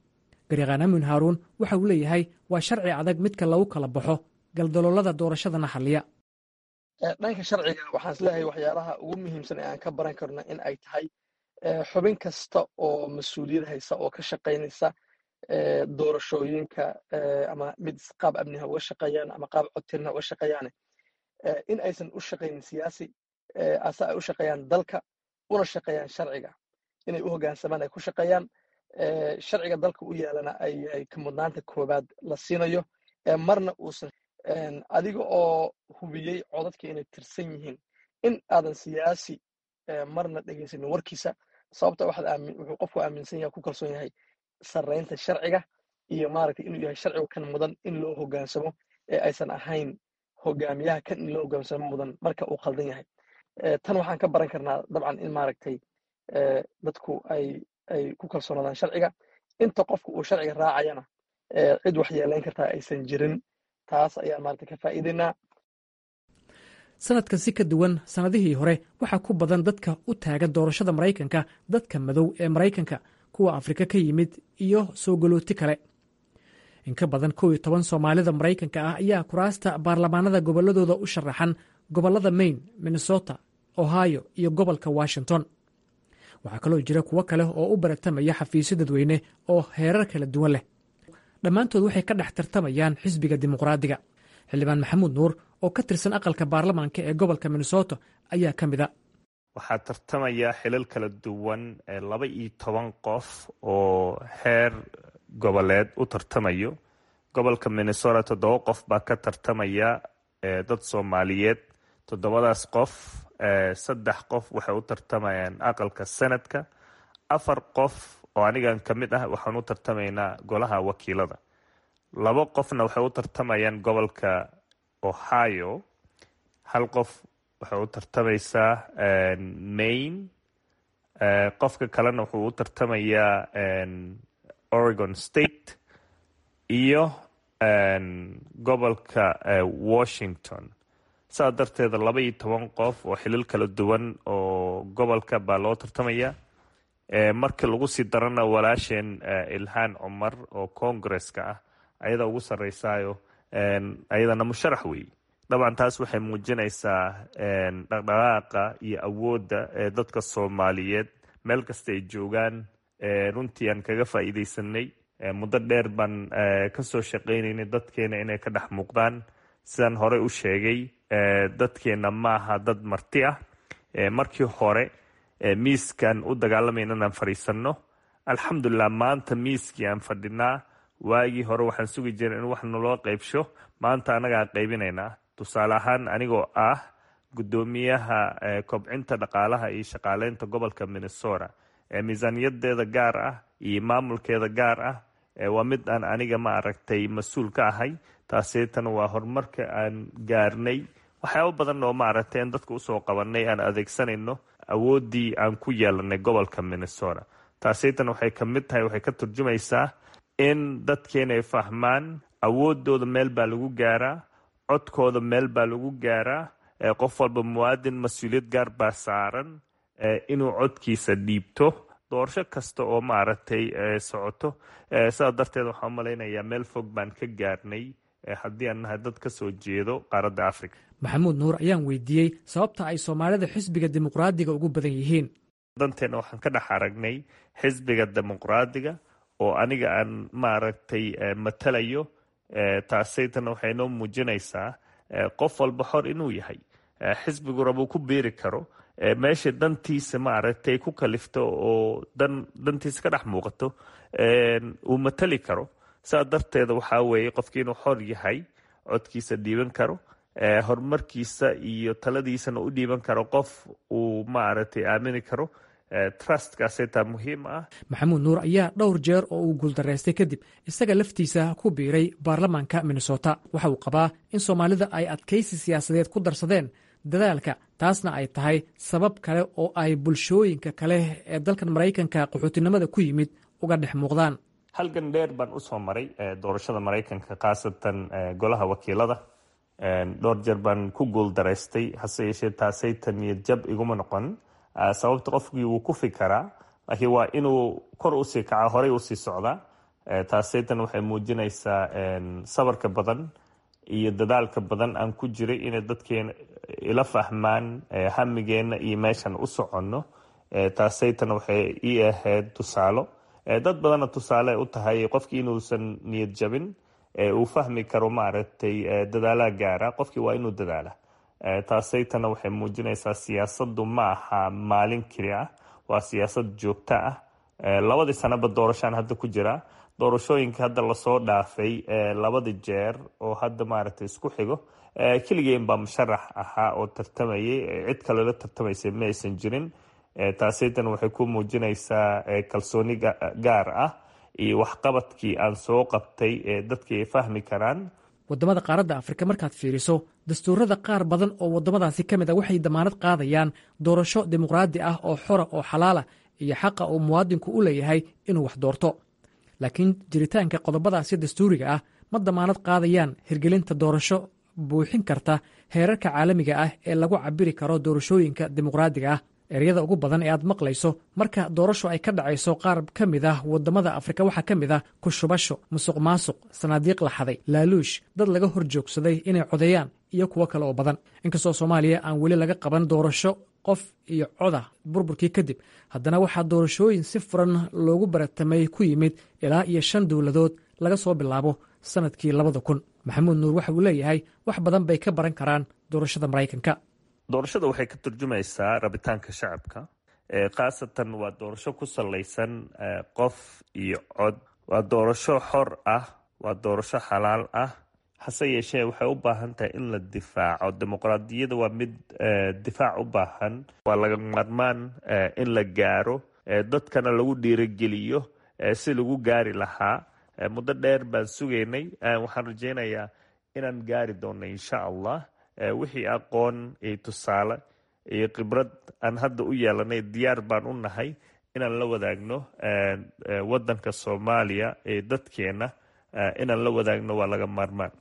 garyaqaan amin haaruun waxa uu leeyahay waa sharci adag midka lagu kala baxo galdaloolada doorashadana xalliya dhanka sharciga waxaan isleeyahay waxyaalaha ugu muhiimsan ee aan ka baran karno in ay tahay xubin kasta oo mas-uuliyad haysa oo ka shaqaynaysa doorashooyinka ama mid qaab amniha uga shaqeeyaan ama qaab codtirna uga shaqeeyaane in aysan u shaqaynin siyaasi ase ay u shaqeeyaan dalka una shaqeeyaan sharciga inay u hoggaansamaan ay ku shaqeeyaan sharciga dalka u yaalana ay ka mudnaanta koowaad la siinayo marna uusan adiga oo hubiyey codadka inay tirsan yihiin in aadan siyaasi marna dhegaysanin warkiisa sababta wuxuu qofku aaminsan yahay ku kalsoon yahay sarraynta sharciga iyo maaragtay inuu yahay sharcigu kan mudan in loo hoggaansamo ee aysan ahayn hogaamiyaha kan in loo hoggaansamo mudan marka uu khaldan yahay tan waxaan ka baran karnaa dabcan in maaragtay dadku ay ay ku kalsoonaadaan sharciga inta qofku uu sharciga raacayana cid wax yeelayn kartaa aysan jirin taas ayaan maaragtay ka faa'iidaynaa sanadkan si ka duwan sannadihii hore waxaa ku badan dadka u taagan doorashada maraykanka dadka madow ee maraykanka kuwa afrika ka yimid iyo soo galooti kale in ka badan kow iyo toban soomaalida maraykanka ah ayaa kuraasta baarlamaanada gobolladooda u sharaxan gobollada maine minnesota ohio iyo gobolka washington waxaa kaloo jira kuwo kale oo u baratamaya xafiisyo dadweyne oo heerar kala duwan leh dhammaantood waxay ka dhex tartamayaan xisbiga dimuqraadiga xildhibaan maxamuud nuur oo ka tirsan aqalka baarlamaanka ee gobolka minnesota ayaa ka mid a waxaa tartamaya xilal kala duwan laba iyo toban qof oo heer goboleed u tartamayo gobolka minnesota toddoba qof baa ka tartamaya dad soomaaliyeed toddobadaas qof saddex qof waxay u tartamayaan aqalka senadka afar qof oo anigan ka mid ah waxaan u tartamaynaa golaha wakiilada labo qofna waxay u tartamayaan gobolka ohio hal qof waxay u tartamaysaa maine qofka kalena wuxuu u tartamayaa oregon state iyo gobolka washington saa darteeda laba iyo toban qof oo xilal kala duwan oo gobolka baa loo tartamaya markii lagu sii darana walaasheen ilhaan cumar oo congaresska ah ayada ugu sarreysaayo ayadana musharax weeye dabcan taas waxay muujinaysaa dhaqdhaqaaqa iyo awoodda ee dadka soomaaliyeed meel kasta ay joogaan runtii aan kaga faa'iidaysanay muddo dheer baan kasoo shaqaynaynay dadkeena inay ka dhex muuqdaan sidaan horey u sheegay dadkeena maaha dad marti ah markii hore miiskan u dagaalamayna inaan fadhiisanno alxamdulilah maanta miiskii aan fadhinaa waagii hore waxaan sugi jiray in wax naloo qaybsho maanta annagaa qaybinaynaa tusaale ahaan anigoo ah guddoomiyaha kobcinta dhaqaalaha iyo shaqaaleynta gobolka minnesota miisaaniyadeeda gaar ah iyo maamulkeeda gaar ah waa mid aan aniga ma aragtay mas-uul ka ahay taaseetana waa horumarka aan gaarnay waxyaaba badan oo maaragtay aan dadka usoo qabanay aan adeegsanayno awooddii aan ku yeelanay gobolka minnesota taaseetana waxay ka mid tahay waxay ka turjumaysaa in dadkeena ay fahmaan awoodooda meel baa lagu gaaraa codkooda meel baa lagu gaaraa qof walba muwaadin mas-uuliyad gaar baa saaran inuu codkiisa dhiibto doorasho kasta oo maaragtay socoto sidaa darteed waxaan umalaynayaa meel fog baan ka gaarnay haddii aan nahay dad ka soo jeedo qaaradda africa maxamuud nuur ayaan weydiiyey sababta ay soomaalida xisbiga dimuqraadiga ugu badan yihiin danteena waxaan ka dhex aragnay xisbiga dimuqraadiga oo aniga aan maaragtay matalayo taasaytana waxay noo muujinaysaa qof walba xor inuu yahay xisbigu rabuu ku biiri karo meesha dantiisa maaragtay ku kalifto oo dan dantiisa ka dhex muuqato uu matali karo saa darteeda waxaa weeye qofkii inuu xor yahay codkiisa dhiiban karo horumarkiisa iyo taladiisana u dhiiban karo qof uu maaragtay aamini karo trustkaaseetaa muhiim ah maxamuud nuur ayaa dhowr jeer oo uu guuldaraystay kadib isaga laftiisa ku biiray baarlamaanka minnesota waxa uu qabaa in soomaalida ay adkaysi siyaasadeed ku darsadeen dadaalka taasna ay tahay sabab kale oo ay bulshooyinka kale ee dalkan maraykanka qaxootinimada ku yimid uga dhex muuqdaan halgan dheer baan usoo maray doorashada maraykanka khaasatan golaha wakiilada dhowr jeer baan ku guuldaraystay hase yeeshee taasaytan iyo jab iguma noqon sababta qofkii wuu ku fikaraa laakiin waa inuu kor usii kaca horey usii socdaa taasaytan waxay muujinaysaa sabarka badan iyo dadaalka badan aan ku jiray inay dadkeena ila fahmaan hamigeenna iyo meeshan u soconno taasaytan waxay ii ahayd tusaalo dad badanna tusaale u tahay qofkii inuusan niyad jabin uu fahmi karo maaragtay dadaalaha gaara qofkii waa inuu dadaala taasaytana waxay muujinaysaa siyaasaddu ma aha maalin keli ah waa siyaasad joogto ah labadii sanaba doorashaan hadda ku jira doorashooyinka hadda lasoo dhaafay labada jeer oo hadda maaragtay isku xigo keligeen baa musharax ahaa oo tartamayay cid kalela tartamaysay ma aysan jirin taasaytan waxay ku muujinaysaa kalsooni gaar ah iyo waxqabadkii aan soo qabtay ee dadkii ay fahmi karaan waddamada qaaradda afrika markaad fiiriso dastuurada qaar badan oo waddamadaasi ka mid a waxay damaanad qaadayaan doorasho dimuqraadi ah oo xora oo xalaala iyo xaqa uu muwaadinku u leeyahay inuu wax doorto laakiin jiritaanka qodobadaasi dastuuriga ah ma damaanad qaadayaan hirgelinta doorasho buuxin karta heerarka caalamiga ah ee lagu cabiri karo doorashooyinka dimuqraadiga ah eryada ugu badan ee aad maqlayso marka doorasho ay ka dhacayso qaar ka mid ah waddamada afrika waxaa ka mid ah kushubasho musuq maasuq sanaadiiq laxaday laaluush dad laga hor joogsaday inay codeeyaan iyo kuwo kale oo badan inkastoo soomaaliya aan weli laga qaban doorasho qof iyo coda burburkii kadib haddana waxaa doorashooyin si furan loogu baratamay ku yimid ilaa iyo shan dowladood laga soo bilaabo sanadkii labada kun maxamuud nuur waxa uu leeyahay wax badan bay ka baran karaan doorashada maraykanka doorashada waxay ka turjumaysaa rabitaanka shacabka khaasatan waa doorasho ku salaysan qof iyo cod waa doorasho xor ah waa doorasho xalaal ah hase yeeshee waxay u baahan tahay in la difaaco dimuqraadiyadda waa mid difaac u baahan waa laga maarmaan in la gaaro dadkana lagu dhiirogeliyo si lagu gaari lahaa muddo dheer baan sugaynay waxaan rajaynayaa inaan gaari doonno insha allah wixii aqoon iyo tusaale iyo khibrad aan hadda u yeelanay diyaar baan u nahay inaan la wadaagno wadanka soomaaliya ee dadkeena inaan la wadaagno waa laga maarmaan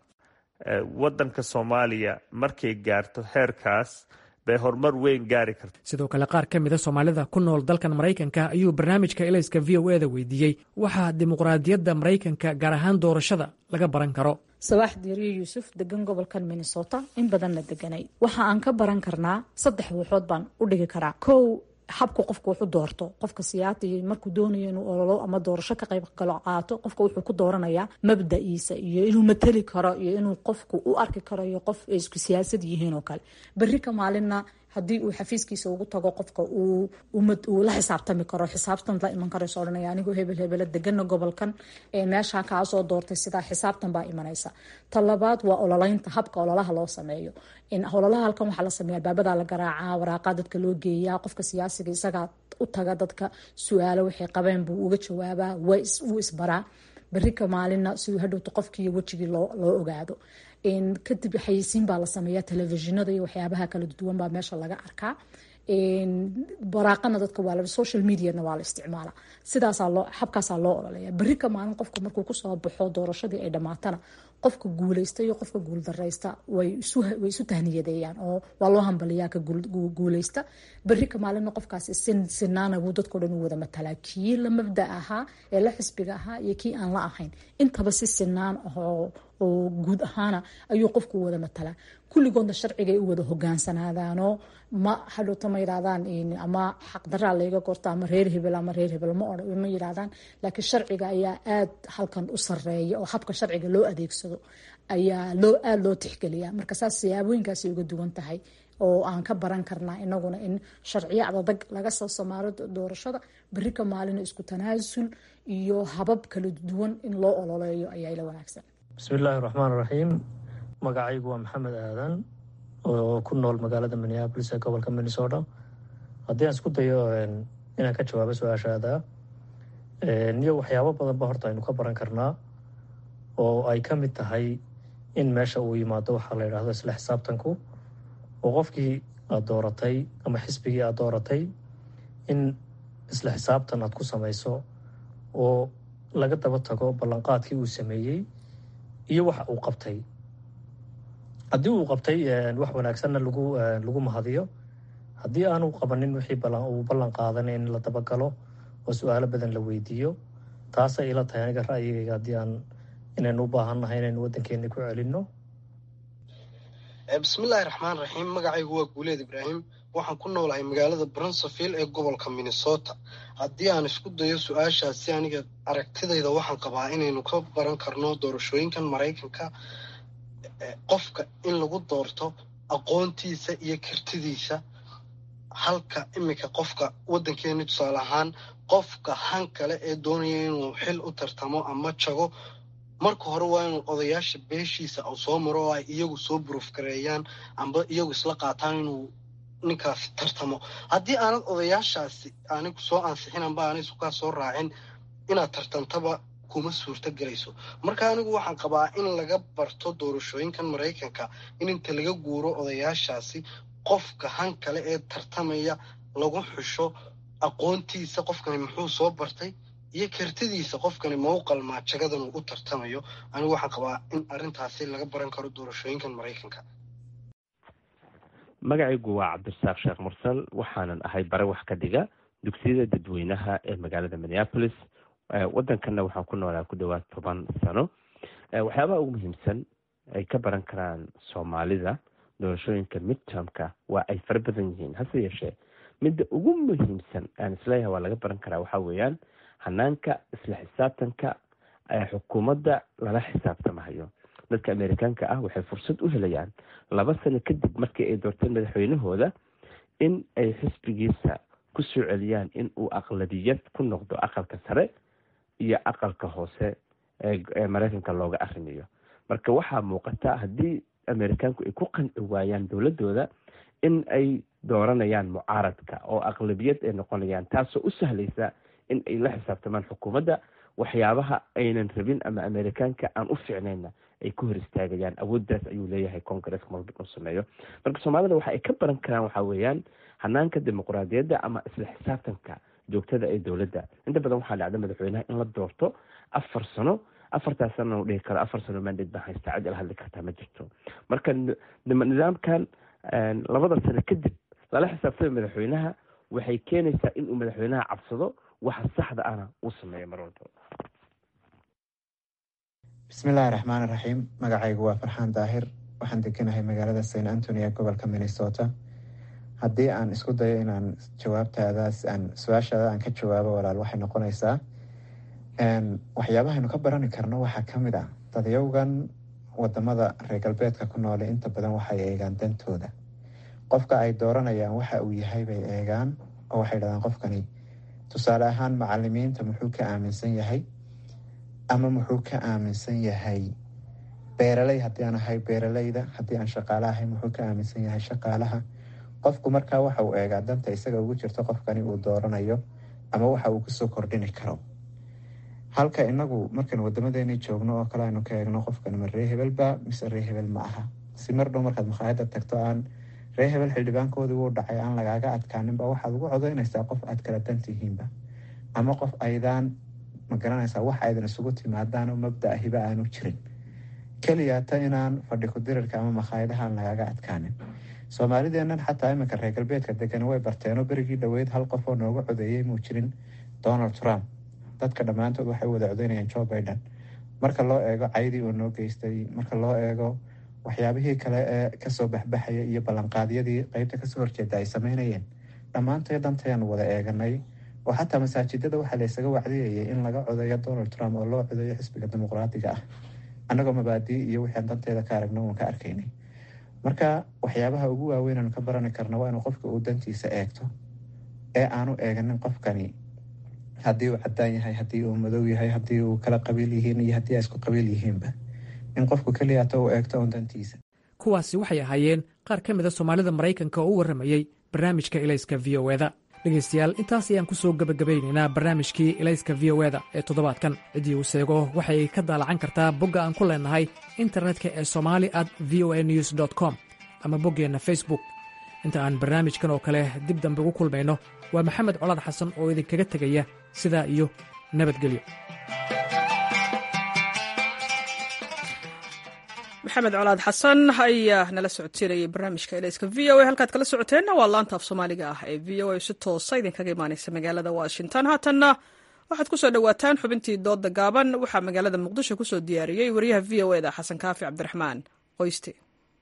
wadanka soomaaliya markay gaarto heerkaas bay horumar weyn gaari karta sidoo kale qaar ka mida soomaalida ku nool dalkan maraykanka ayuu barnaamijka elayska v o eda weydiiyey waxaa dimuqraadiyadda maraykanka gaar ahaan doorashada laga baran karo sabaax diiriyo yuusuf degan gobolkan minnesota in badanna deganay waxa aan ka baran karnaa saddex waxood baan u dhigi karaa kow habku qofku wuxu doorto qofka siyaatiy markuu doonayo inuu ololo ama doorasho ka qayb galo qaato qofka wuxuu ku dooranayaa mabda'iisa iyo inuu mateli karo iyo inuu qofku u arki karo iyo qof ay isku siyaasad yihiin oo kale berri ka maalinna haddii uu xafiiskiisa ugu tago qofka uu la xisaabtami karo xisaabtan la iman karayso odhanaya anigoo hebel hebela degana gobolkan ee meesha kaasoo doortay sidaa xisaabtan baa imanaysa ta labaad waa ololeynta habka ololaha loo sameeyo ololaha halkan waxaa la sameeya albaabadaa la garaacaa waraaqaa dadka loo geeyaa qofka siyaasiga isagaa u taga dadka su-aalo waxay qabeen buu uga jawaabaa wuu isbaraa berri ka maalina siduu hadhowto qofkiiyo wejigii loo ogaado kadib xayeysiin baa la sameeya telefishinada iyo waxyaabaha kala duwan baa meesha laga arkaa baraaqana dadka waa social mediana waa la isticmaala sidaasaa loo xabkaasaa loo ololeya berri ka maalin qofka markuu kusoo baxo doorashadii ay dhammaatana qofka guuleysta iyo qofka guuldareysta way isu tahniyadeeyaan oo waa loo hambaliyaa ka guuleysta berri ka maalinna qofkaasi sinaana buu dadkao dhan u wada matalaa kii la mabda ahaa ee la xisbiga ahaa iyo kii aan la ahayn intaba si sinaan ahoo oo guud ahaana ayuu qofku u wada matalaa kulligoodna sharcigay u wada hogaansanaadaanoo ma hadhowta ma yidhahdaan ama xaqdaraa layga gorto ama reer hebel ama reer hebel ma yidhahdaan laakiin sharciga ayaa aad halkan u sareeya oo habka sharciga loo adeegsado ayaa loo aada loo tixgeliya marka saas siyaabooyinkaasay uga duwan tahay oo aan ka baran karnaa inaguna in sharciyo adadag laga soo samaaro doorashada berri ka maalina isku tanaasul iyo habab kala duwan in loo ololeeyo ayaa ila wanaagsan bismillaahi raxmaan raxiim magacaygu waa maxamed aadan oo ku nool magaalada minneabolis ee gobolka minnesota haddii aan isku dayo inaan ka jawaabo su-aashaada niyo waxyaabo badanba horta aynu ka baran karnaa oo ay ka mid tahay in meesha uu yimaado waxaa la yidhaahdo isla xisaabtanku oo qofkii aada dooratay ama xisbigii aada dooratay in isla xisaabtan aad ku samayso oo laga daba tago ballanqaadkii uu sameeyey iyo waxa uu qabtay haddii uu qabtay wax wanaagsanna lagu lagu mahadiyo haddii aanu qabanin wixii uu ballan qaadanay in la dabagalo oo su-aalo badan la weydiiyo taasay ila tahay aniga ra'yigayga haddii aan inaynu u baahannahay inaynu waddankeeni ku celinno bismillaahi raxmaan raxiim magacaygu waa guuleed ibraahim waxaan ku noolahay magaalada brunseville ee gobolka minnesota haddii aan isku dayo su-aashaasi aniga aragtidayda waxaan qabaa inaynu ka baran karno doorashooyinkan maraykanka qofka in lagu doorto aqoontiisa iyo kartidiisa halka iminka qofka waddankeeni tusaale ahaan qofka han kale ee doonaya inuu xil u tartamo ama jago marka hore waa inuu odayaasha beeshiisa uu soo maro oo ay iyagu soo buruufgareeyaan amba iyagu isla qaataan inuu ninkaasi tartamo haddii aanad odayaashaasi anigu soo ansixin amba aanay isukaa soo raacin inaad tartantaba kuma suurto gelayso marka anigu waxaan qabaa in laga barto doorashooyinkan maraykanka in inta laga guuro odayaashaasi qofka han kale ee tartamaya lagu xusho aqoontiisa qofkani muxuu soo bartay iyo kartidiisa qofkani ma u qalmaa jagadan uu u tartamayo anigu waxaan qabaa in arrintaasi laga baran karo doorashooyinkan maraykanka magacaygu waa cabdirasaaq sheekh mursal waxaanan ahay bare wax ka dhiga dugsiyada dadweynaha ee magaalada minneapolis waddankanna waxaan ku noolaa ku dhowaad toban sano waxyaabaha ugu muhiimsan ay ka baran karaan soomaalida doorashooyinka midtermka waa ay fara badan yihiin hase yeeshee midda ugu muhiimsan aan isleeyahay waa laga baran karaa waxaa weeyaan hanaanka isla xisaabtanka xukuumadda lala xisaabtamahayo dadka amerikaanka ah waxay fursad u helayaan laba sano kadib markii ay doorteen madaxweynahooda in ay xisbigiisa ku soo celiyaan in uu aqladiyad ku noqdo aqalka sare iyo aqalka hoose ee maraykanka looga arrimayo marka waxaa muuqata haddii amerikaanku ay ku qanci waayaan dowladooda in ay dooranayaan mucaaradka oo aqlabiyad ay noqonayaan taasoo u sahlaysa in ay la xisaabtamaan xukuumadda waxyaabaha aynan rabin ama amerikaanka aan u fiicnayna ay ku hor istaagayaan awooddaas ayuu leeyahay congaresska malba inuu sameeyo marka soomaalida waxa ay ka baran karaan waxaa weeyaan hanaanka dimuqraadiyadda ama isla xisaabtanka joogtada ee dowladda inta badan waxaa dhacda madaxweynaha in la doorto afar sano afartaas sana u dhihi karo afar sano mandate baan haystaa cid ila hadli kartaa ma jirto marka nidaamkan labada sano kadib lala xisaabtama madaxweynaha waxay keenaysaa inuu madaxweynaha cabsado waxa saxda ana uu sameeyo mar walba bismillaahi raxmaan raxiim magacaygu waa farxaan daahir waxaan deganahay magaalada st antony ee gobolka minnesota haddii aan isku dayo inaan jawaabtaadaas aan su-aashaada aan ka jawaabo walaal waxay noqonaysaa waxyaabahaynu ka barani karno waxaa ka mid ah dadyowgan wadamada reer galbeedka ku noole inta badan waxay eegaan dantooda qofka ay dooranayaan waxa uu yahay bay eegaan oo waxay dhahdaan qofkani tusaale ahaan macalimiinta muxuu ka aaminsan yahay ama muxuu ka aaminsan yahay beeraley haddii aan ahay beeraleyda haddii aan shaqaale ahay muxuu ka aaminsan yahay shaqaalaha qofku markaa waxa uu eegaa danta isaga ugu jirto qofkani uu dooranayo ama waxa uu kusoo kordhini karo halka inagu markaynu wadamadeeni joogno oo kale aynu ka eegno qofkan ma ree hebelba mise ree hebel ma aha si mar dhow markaad makhaayada tagto aan ree hebel xildhibaankoodii wuu dhacay aan lagaaga adkaaninba waxaad ugu codaynaysaa qof aad kala dantihiinba ama qof aydaan magaranaysaa wax aydan isugu timaadaanoo mabda hiba aanu jirin keliyaata inaan fadhi kudirirka ama makhaayadaha aan lagaaga adkaanin soomaalideennan xataa iminka reer galbeedka degan way barteenoo berigii dhoweyd hal qof oo nooga codeeyey muu jirin donald trump dadka dhammaantood waxay u wada codeynayaan joe biden marka loo eego caydii uu noo geystay marka loo eego waxyaabihii kale ee kasoo baxbaxaya iyo ballanqaadyadii qeybta kasoo horjeeda ay sameynayeen dhammaantay dantayaanu wada eeganay oo xataa masaajidada waxaa laysaga wacdiyayay in laga codeeyo donald trump oo loo codeeyo xisbiga dimuqraadiga ah annagoo mabaadii iyo wixii danteeda ka aragno uun ka arkaynay marka waxyaabaha ugu waaweyn aanu ka barani karna waa inuu qofka uu dantiisa eegto ee aanu eeganin qofkani haddii uu cadaan yahay haddii uu madow yahay haddii uu kala qabiil yihiin iyo haddii ay isku qabiil yihiinba in qofku keliyaata uu eegto uun dantiisa kuwaasi waxay ahaayeen qaar ka mida soomaalida maraykanka oo u warramayey barnaamijka ilayska v o eda dhegaystayaal intaas ayaan ku soo gebagabaynaynaa barnaamijkii ilayska v o eda ee toddobaadkan ciddii uu seego waxay ka daalacan kartaa bogga aan ku leenahay internetka ee somali at v o a news dt com ama boggeenna facebook inta aan barnaamijkan oo kale dib dambe ugu kulmayno waa maxamed colaad xasan oo idinkaga tegaya sidaa iyo nabadgelyo maxamed colaad xasan ayaa nala socodsiinayay barnaamijka elayska v o a halkaad kala socoteenna waa laanta af soomaaliga ah ee v o a si toosa idinkaga imaaneysa magaalada washington haatanna waxaad ku soo dhowaataan xubintii dooda gaaban waxaa magaalada muqdisho ku soo diyaariyey wariyaha v o eda xasan kaafi cabdiraxmaan qoyste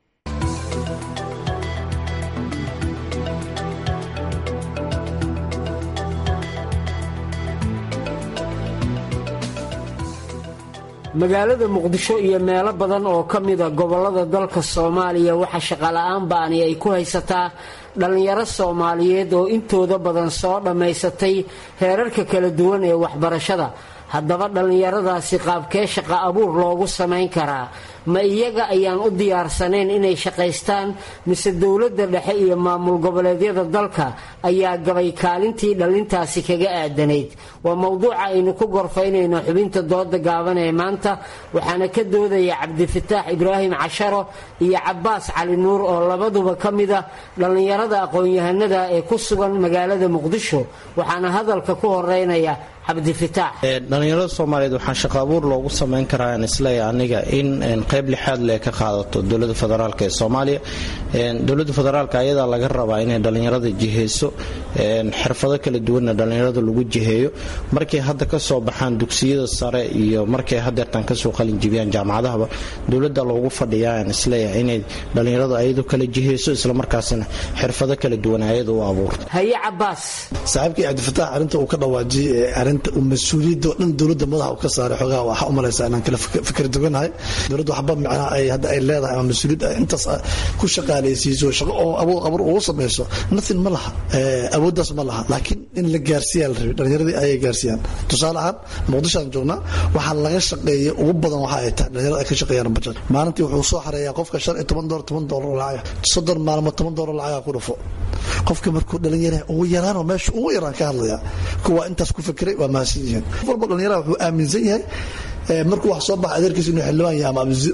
magaalada muqdisho iyo meelo badan oo ka mida gobollada dalka soomaaliya waxaa shaqola'aan ba'ani ay ku haysataa dhallinyaro soomaaliyeed oo intooda badan soo dhammaysatay heerarka kala duwan ee waxbarashada haddaba dhallinyaradaasi qaabkee shaqa abuur loogu samayn karaa ma iyaga ayaan u diyaarsanayn inay shaqaystaan mise dowladda dhexe iyo maamul goboleedyada dalka ayaa gabay kaalintii dhallintaasi kaga aadanayd waa mowduuca aynu ku gorfaynayno xubinta dooda gaaban ee maanta waxaana ka doodaya cabdifataax ibraahim casharo iyo cabaas cali nuur oo labaduba ka mida dhallinyarada aqoon-yahanada ee ku sugan magaalada muqdisho waxaana hadalka ku horeynaya dhalinyarada soomaaliyeed waxaa shaqo abuur loogu samayn karaa aan isleeya aniga in qayb lixaad le ka qaadato dowlada federaalk ee soomaaliya dowlada federaalk ayadaa laga rabaa inay dhalinyarada jiheyso xirfado kala duwanna dhalinyarada lagu jiheeyo markay hadda kasoo baxaan dugsiyada sare iyo markay hadeertaan kasoo qalinjibiyaan jaamacadahaba dowlada loogu fadhiyaa aan isleeya inay dhalinyaradu ayadu kala jiheyso islamarkaasina xirfado kala duwan ayada u abuurto haye cabaas saaxiibkii cabdifataax arinta uu ka dhawaajiyey arinta mas-uuliyadda oo dhan dowladda madaxa uu ka saaray xoogaha waxaa u malaysaa inaan kala fikir duganahay dowladda waxba micnaha ay hadda ay leedahay ama mas-uuliyad ay intaas ku shaqaalaysiiso shaqo oo abuur abuur ugu samayso nothing ma laha awooddaas ma laha laakiin in la gaarsiiyaa la rabay dhallinyaradii ayay gaarsiiyaan tusaale ahaan muqdishoaan joognaa waxaa laga shaqeeya ugu badan waxa ay tahay dhalinyarada ay ka shaqeeyaan bajad maalintii wuxuu soo xareeyaa qofka shan iyo toban doolar toban doolar lacag soddon maalmood toban doolar lacagaa ku dhufo qofka markuu dhalinyara ugu yaraanoo meesha ugu yaraan ka hadlaya kuwa intaas ku fikiray waa mahadsan yihiin qof walba dhalinyaraha wuxuu aaminsan yahay markuu wax soo baxa adeerkiisa inuu xildhibaan yahay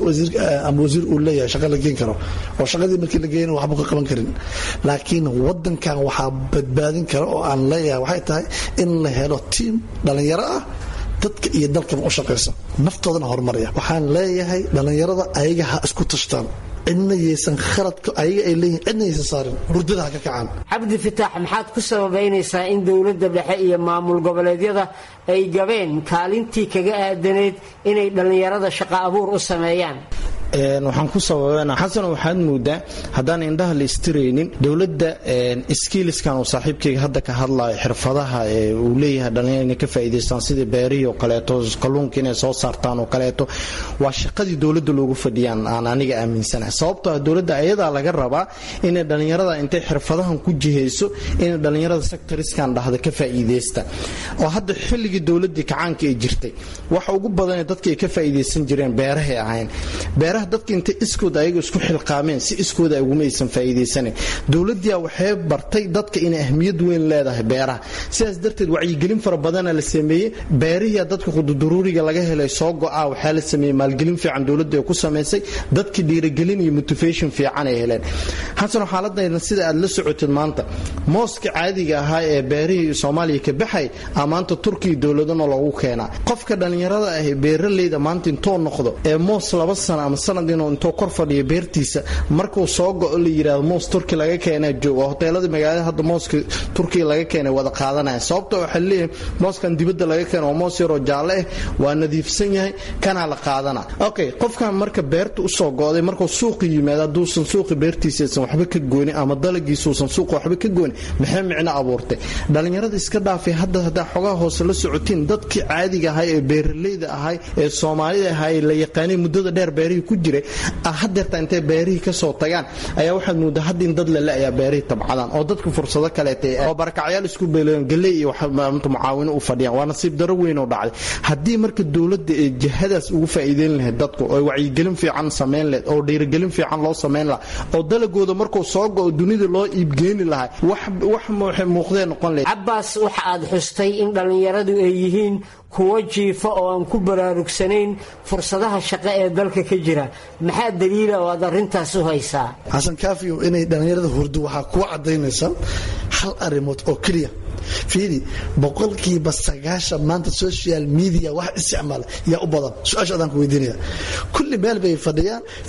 ama wasiir uu leeyahay shaqa la geen karo oo shaqadii markii la geeyana waxba ka qaban karin laakiin wadankan waxaa badbaadin kara oo aan leeyahay waxay tahay in la helo tiim dhalinyaro ah dadka iyo dalkaba u shaqaysa naftoodana horumaraya waxaan leeyahay dhalinyarada ayaga ha isku tashtaan cidna yaysan khaladka ayaga ay leeyihin cidna yaysan saarin hurdada ha ka kacaan cabdi fataax maxaad ku sababaynaysaa in dowladda dhexe iyo maamul goboleedyada ay gabeen kaalintii kaga aadanayd inay dhallinyarada shaqo abuur u sameeyaan waxaan ku sababana xasan waxaad moodaa haddaan indhaha la istiraynin dowladda skiiliskan uu saaxiibkayga hadda ka hadlayo xirfadaha uu leeyahay dhalinyar inay ka faa'iidaystaan sidii beerihii oo kaleeto kalluunka inay soo saartaan oo kaleeto waa shaqadii dowladda loogu fadhiyaan aan aniga aaminsanahay sababtoo ah dowladda ayadaa laga rabaa inay dhallinyarada intay xirfadahan ku jihayso inay dhallinyarada sectoriskan dhahda ka faa'iidaysta oo hadda xilligii dowladdii kacaanka ay jirtay waxa ugu badanee dadka ay ka faa'iidaysan jireen beerahay ahayn beeraha dadka intay iskooda ayaga isku xilqaameen si iskooda uguma aysan faa'iidaysanayn dowladdiia waxay bartay dadka inay ahmiyad weyn leedahay beeraha sidaas darteed wacyigelin fara badana la sameeyey beerihiia dadka qududuruuriga laga helay soo go-a waxaa la sameeyey maalgelin fiican dowladda ay ku samaysay dadka dhiirigelin iyo motivation fiican ay heleen xasano xaaladayna sida aad la socotid maanta mooska caadiga ahaa ee beerihii soomaaliya ka baxay a maanta turkiya dowladana loogu keenaa qofka dhallinyarada ah ee beeraleyda maanta intoo noqdo ee moos laba sano ama sanad inuu intoo kor fadhiyo beertiisa markuu soo go-o la yidhaahdo moos turki laga keenaa jooga hoteelada magaalada hadda mooska turkiya laga keenay wada qaadanaya sababta waxaa leeyahay mooskan dibadda laga keena waa moos yaroo jaalle ah waa nadiifsan yahay kanaa la qaadana okay qofkan marka beerta usoo go-day markuu suuqi yimaado hadduusan suuqi beertiisaysan waxba ka goonin ama dalagiisuusan suuqa waxba ka goonin maxay micno abuurtay dhallinyarada iska dhaafay hadda haddaa xogaha hoose la socotiin dadkii caadiga ahay ee beeraleyda ahay ee soomaalida ahay ee la yaqaanay muddada dheer beerihii ku jiray hadeerta intay beerihii kasoo tagaan ayaa waxaad moodaa hadda in dad lale ayaa beerihii tabcadaan oo dadka fursado kaleeta oo barakacyaal isku beeleen galey iyo mucaawino u fadhiyaan waa nasiib daro weyn oo dhacday haddii marka dowladda ee jihadaas ugu faa'iideyn lahayd dadku oo wacyigelin fiican samayn lahayd oo dhiirigelin fiican loo samayn lahaa oo dalagooda markuu soo go-o dunida loo iibgeeni lahaa wax muuqdee noqon lahayd cabaas waxa aad xustay in dhallinyaradu ay yihiin kuwo jiifa oo aan ku baraarugsanayn fursadaha shaqo ee dalka ka jira maxaa daliila oo aad arrintaas u haysaa xasan kaafiyo inay dhallinyarada hurdo waxaa kuwa cadaynaysa hal arrimood oo keliya fiidi boqolkiiba sagaashan maanta social media wax isticmaala yaa u badan su-aasha adaan ku weydiinaya kulli meel bay fadhiyaan fikir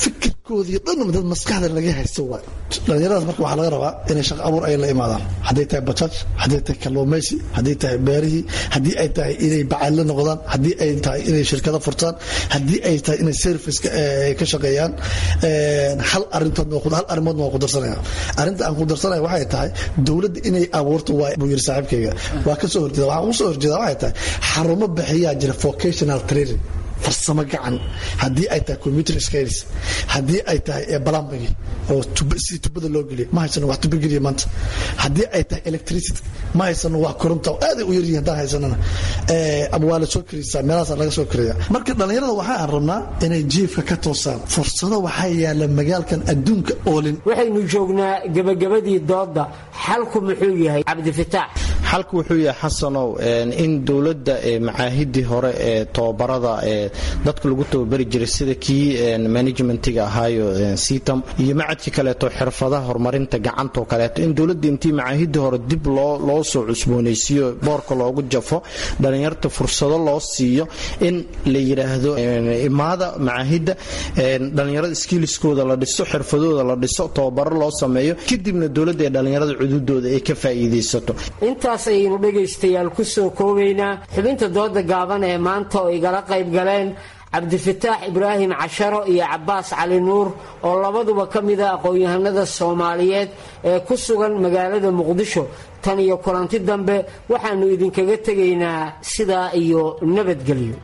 koodii dhan dad maskaxda laga haysto waay dhalinyaradaas marka waxaa laga rabaa inay shaqo abuur ay la imaadaan hadday tahay bajaaj hadday tahay kalluumaysi hadday tahay beerihii haddii ay tahay inay bacadla noqdaan haddii ay tahay inay shirkado furtaan haddii ay tahay inay service ka shaqeeyaan hal arintood hal arrimoodna waa ku darsanaya arrinta aan ku darsanaya waxay tahay dowladda inay abuurto waa buu yiri saaxiibkayga waa ka soo horjeeda waxaan usoo horjeeda waxay tahay xarumo bixiyaa jira vocational training farsamo gacan haddii ay tahay computer skills haddii ay tahay balambagi oo sidii tubada loo geliya ma haysano wax tuba geliya maanta haddii ay tahay electricity ma haysano wax koronta aaday u yaryihin haddaan haysanana ama waa la soo karisaa meelahaas laga soo kariya marka dhallinyarada waxaan rabnaa inay jiifka ka toosaan fursado waxaa yaala magaalkan adduunka oolin waxaynu joognaa gebagabadii dooda xalku muxuu yahay cabdifitaax xalku wuxuu yahay xasanow in dowladda macaahidii hore ee tobabarada ee dadka lagu tababari jiray sida kii managementiga ahaayo sitam iyo macadkii kaleeto xirfadaha horumarinta gacantoo kaleeto in dowladda intii macaahidii hore dib loo soo cusboonaysiiyo boorka loogu jafo dhalinyarta fursado loo siiyo in la yidhaahdo imaada macaahidda dhalinyarada skiiliskooda la dhiso xirfadooda la dhiso tababaro loo sameeyo kadibna dowladda ee dhalinyarada cududooda ay ka faa'iidaysato intaas ayaynu dhegaystayaal ku soo koobaynaa xubinta dooda gaaban ee maanta oo igala qayb galeen cabdifataax ibraahim casharo iyo cabbaas cali nuur oo labaduba ka mida aqoon-yahanada soomaaliyeed ee ku sugan magaalada muqdisho tan iyo kulanti dambe waxaannu idinkaga tegaynaa sidaa iyo nabadgelyo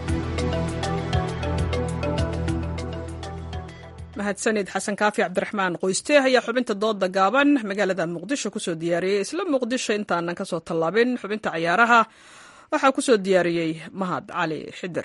mahadsanid xasan kaafi cabdiraxmaan qoyste ayaa xubinta dooda gaaban magaalada muqdisho kusoo diyaariyey isla muqdisho intaanan kasoo tallaabin xubinta cayaaraha waxaa kusoo diyaariyey mahad cali xidir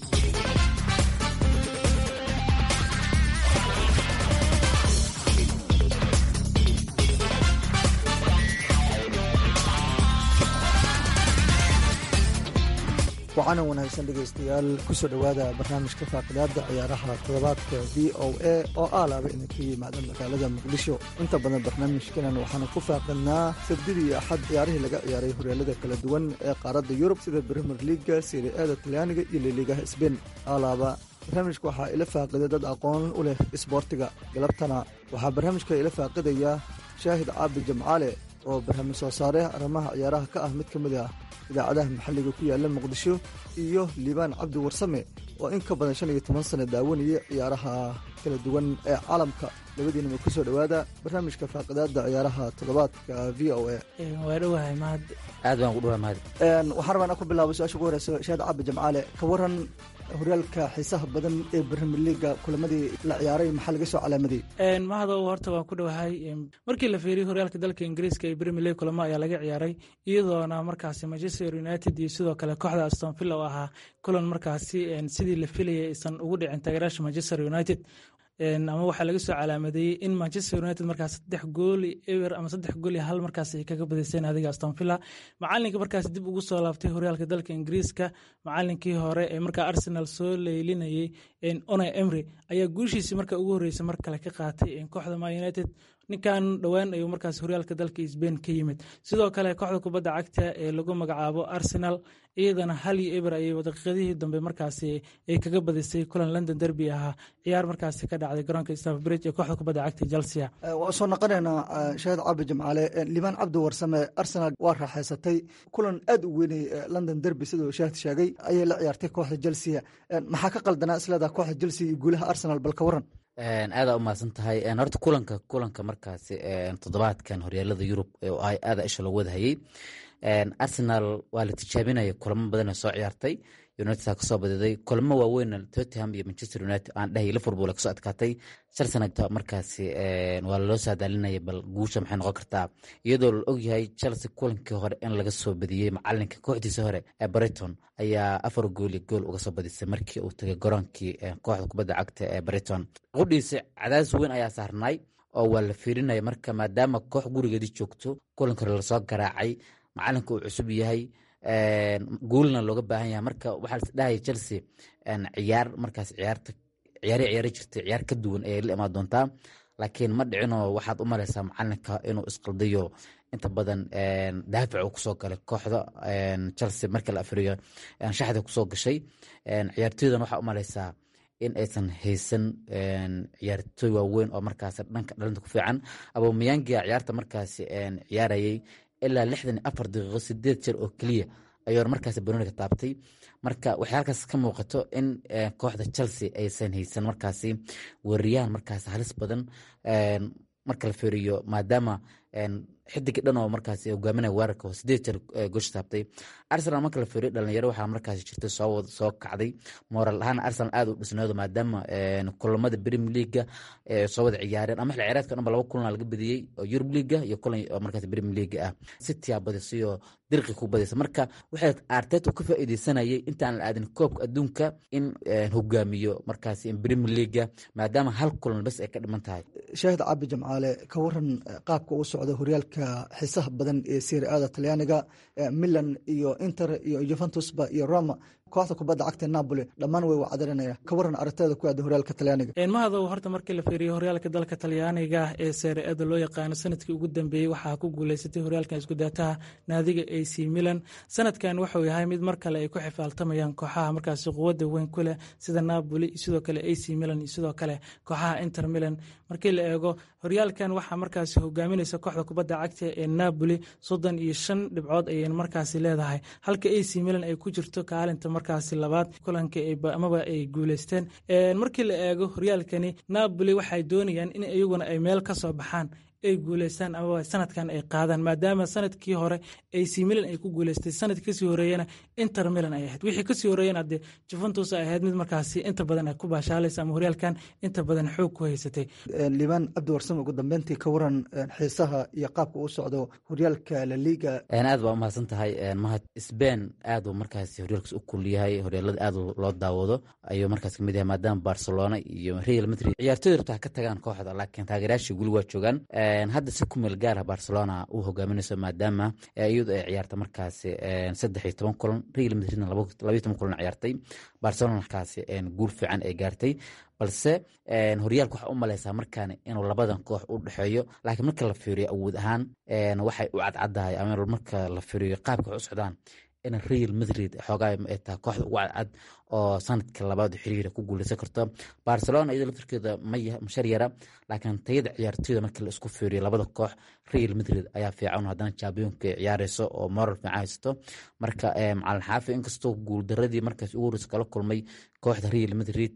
wacanan wanaagsan dhegaystayaal kusoo dhowaada barnaamijka faaqidaada ciyaaraha toddobaadka v o a oo aalaaba idinka yimaada magaalada muqdisho inta badan barnaamijkanan waxaanu ku faaqidnaa sabdidii iyo axad ciyaarihii laga ciyaaray horyaalada kala duwan ee qaaradda yurub sida brimer liaga siriada talyaaniga iyo liligaha sbain aalaaba barnaamijka waxaa ila faaqiday dad aqoon u leh isboortiga galabtana waxaa barnaamijka ila faaqidaya shaahid caabi jamcaale oo barnaamij soo saare arrimaha ciyaaraha ka ah mid ka mid ah idaacadaha maxalliga ku yaala muqdisho iyo liibaan cabdi warsame oo in ka badan shan iyo toban sano daawanaya ciyaaraha kala duwan ee caalamka labadiinaba ku soo dhowaada barnaamijka faaqidaada ciyaaraha toddobaadka v o a waa dhowahay mahad aad baan ku dhawahay mahad waxaan rabaa inaan ku bilaabo su-aasha ugu horeysa shaahid cabdi jamcaale ka waran horyaalka xiisaha badan ee brimier liaga kulamadii la ciyaaray maxaa laga soo calaamadiyey mahadow horta waan ku dhowahay markii la fiiriyey horyaalka dalka ingiriiska ee brimier league kulamo ayaa laga ciyaaray iyadoona markaasi manchester united iyo sidoo kale kooxda aston villa oo ahaa kulan markaasi sidii la filayay aysan ugu dhicin taageeraasha manchester united ama waxaa laga soo calaamadeeyey in manchester united markaas saddex gooli ewer ama saddex gooli hal markaas ay kaga badiseen adiga aston villa macalinka markaas dib ugu soo laabtay horyaalka dalka ingiriiska macalinkii hore ee markaa arsenal soo leylinayey one emry ayaa guushiisii marka ugu horreysay mar kale ka qaatay kooxda ma united ninkan dhowaan ayuu markaas horyaalka dalka sbain ka yimid sidoo kale kooxda kubadda cagta ee lagu magacaabo arsenal iyadana hal iyo eber ayay daqiiqadihii dambe markaasi ay kaga badisay kulan london derby ahaa ciyaar markaasi ka dhacday garoonka staff bridge ee kooxda kubadda cagta chelsea waa soo noqonaynaa shaahid cabdi jamcaale liibaan cabdi warsame arsenal waa raaxaysatay kulan aad u weynay london derby siduu shaahid sheegay ayay la ciyaartay kooxda chelsea maxaa ka qaldanaa isleedaha kooxda chelsea iyo guulaha arsenal bal ka waran aadaa u mahadsan tahay horta kulanka kulanka markaasi toddobaadkan horyaalada yurub oo ay aada isha loo wadahayey arsenal waa la tijaabinaya kulamo badan soo ciyaartay united kasoo badiday kulamo waaweyn tottenham iyo manchester united aan dhahay liverpool kasoo adkaatay chelsea markaasi waa laloo saadaalinaya bal guusha maxay noqon kartaa iyadoo la ogyahay chelsea kulankii hore in laga soo badiyey macalinka kooxdiisa hore ee brighton ayaa afar gooli gool uga soo badisay markii uu tagay garoonkii kooxda kubadda cagta ee brighton qudhiisa cadaadis weyn ayaa saarnay oo waa la fiirinaya marka maadaama koox gurigeedii joogto kulanka hore lasoo garaacay macalinka uu cusub yahay guulna looga baahan yahay marka waxaa lasdhahaya chelsea ciyaar markaas ciyaarta ciyaari ciyaari jirtay ciyaar ka duwan ayay la imaan doontaa laakiin ma dhicinoo waxaad u malaysaa macalinka inuu isqaldayo inta badan daafic uu kusoo galay kooxda chelsea markii la afriyo shaxda kusoo gashay ciyaartoydan waxaa u malaysaa in aysan haysan ciyaartooy waaweyn oo markaas dhanka dhalinta ku fiican abomayangia ciyaarta markaasi ciyaarayay ilaa lixdan iyo afar daqiiqo sideed jeer oo keliya ayuuna markaas banooniga taabtay marka waxay halkaas ka muuqato in kooxda chelsea aysan haysan markaasi weeraryahan markaas halis badan marka la fiiriyo maadaama xidiga dhan oo markaas hogaaminaya weerarka oo sideed jeer goosha taabtay arsenal marka la fiiriyo dhalinyaro waxaa markaas jirtay soo soo kacday moral ahaan arsenal aad u dhisnoodo maadaama kulamada premier leaga soo wada ciyaareen ama xil ciyaareedka dhanba laba kulan laga badiyey oo europe leaga iyo kulan oo markaas premier leaga ah city aa badisay oo dirqi ku badisa marka waxay arteta ka faa'iideysanayay intaan la aadin koobka adduunka in hogaamiyo markaas premier leaga maadaama hal kulan bas ay ka dhiman tahay shaahid cabi jamcaale ka waran qaabka uu socda horyaalka xiisaha badan ee serie-ada talyaaniga milan iyo inter iyo juventusba iyo roma kooxda kubadda cagta napoli dhammaan way wacdarinaya ka waran aragteeda ku aada horyaalka talyaaniga mahadow horta markii la fiiriyo horyaalka dalka talyaaniga ee seere-ada loo yaqaano sanadkii ugu dambeeyey waxaa ku guuleysatay horyaalkan iskudaataha naadiga a c milan sanadkan wuxuu yahay mid mar kale ay ku xifaaltamayaan kooxaha markaasi quwadda weyn ku leh sida napoli sidoo kale a c milan iyo sidoo kale kooxaha inter milan markii la eego horyaalkan waxaa markaasi hogaaminaysa kooxda kubadda cagta ee napoli soddon iyo shan dhibcood ayay markaasi leedahay halka a c milan ay ku jirto kaalinta markaasi labaad kulanka amaba ay guuleysteen markii la eego horyaalkani napoli waxay doonayaan in iyaguna ay meel ka soo baxaan ay guuleystaan amaba sanadkan ay qaadaan maadaama sanadkii hore ac milan ay ku guuleystay sanadkii kasii horeeyana inter milan ay ahayd wixii kasii horeeyana dee juventus ay ahayd mid markaasi inta badan ay ku baashaalaysa ama horyaalkan inta badan xoog ku haysatay liibaan cabdi warsame ugu dambeyntii ka waran xiisaha iyo qaabka uu socdo horyaalka laliga aad baa umahadsan tahay mahad sbain aad uu markaasi horyaalkaas u kulyahay horyaalada aad loo daawado ayuu markaas kamid yahay maadaama barcelona iyo real madrid ciyaartooy rabtaa ka tagaan kooxda laakiin taageerayaashii guli waa joogaan hadda si ku meel gaara barcelona uu hogaaminayso maadaama iyadu ay ciyaarta markaasi saddex iyo toban kulan real madridna labayo toban kulan ciyaartay barcelona markaasi guul fiican ay gaartay balse horyaalka waxaa u maleysaa markaan inuu labadan koox u dhexeeyo laakiin marka la fiiriyo awood ahaan waxay u cadcadahay ama marka la fiiriyo qaabka wax u socdaan in real madrid xoogaa ay tahay kooxda ugu cadcad oo sanadka labaad xiriira ku guuleysan karto barcelona iyadoo laftirkeeda mashar yara laakiin tayada ciyaartooyda markii la isku fiiriyo labada koox real madrid ayaa fiican haddana championka ciyaareyso oo moral fiican haysto marka macalin xaafi inkastoo guuldaradii markaas ugu horeysa kala kulmay kooxda real madrid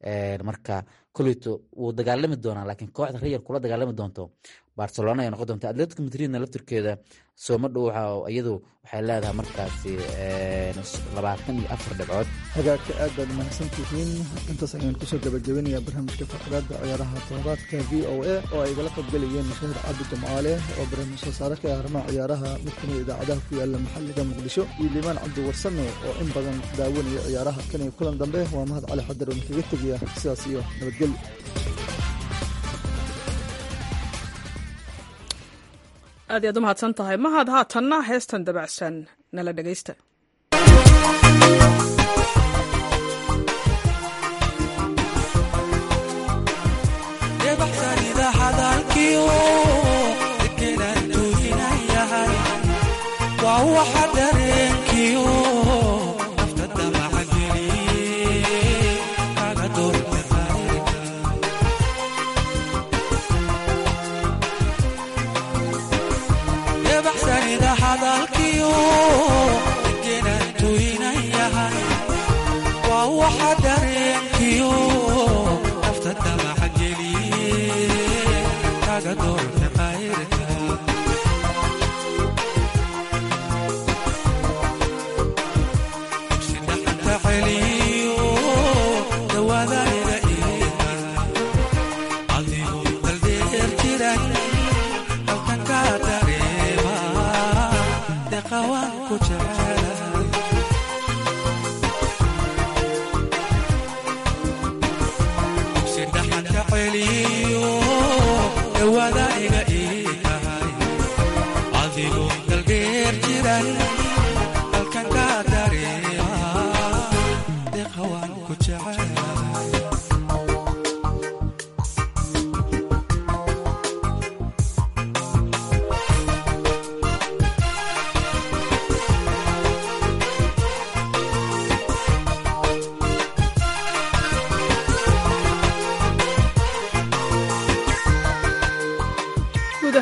marka koleyto wuu dagaalami doonaa laakiin kooxda real kula dagaalami doonto barcelona ay noqon doonta atletico madridna laftirkeeda sooma dhow iyadu waxay leedahay markaasi labaatan iyo afar dhibcood hagaagka aad baad mahadsantihiin intaas ayaan kusoo gabagabinayaa barnaamijka faqraadda ciyaaraha todobaadka v o a oo ay igala qaybgelayeen mashahir cabdi jamcaale oo barnaamij soo saare ka arrimaha ciyaaraha mid kamid idaacadaha ku yaala maxalliga muqdisho iyo liibaan cabdi warsame oo in badan daawanaya ciyaaraha kan iyo kulan dambe waa mahad cali xadar oo kaga tegaya sidaas iyo nabadgelyo aad iyaad u mahadsan tahay mahad haatanna heestan dabacsan nala dhegaysta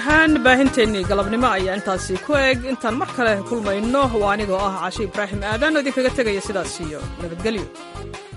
ahaan baahinteennii galabnimo ayaa intaasi ku eg intaan mar kale kulmayno waa anigoo ah cashe ibraahim aadan oo idinkaga tegaya sidaas iyo nabadgelyo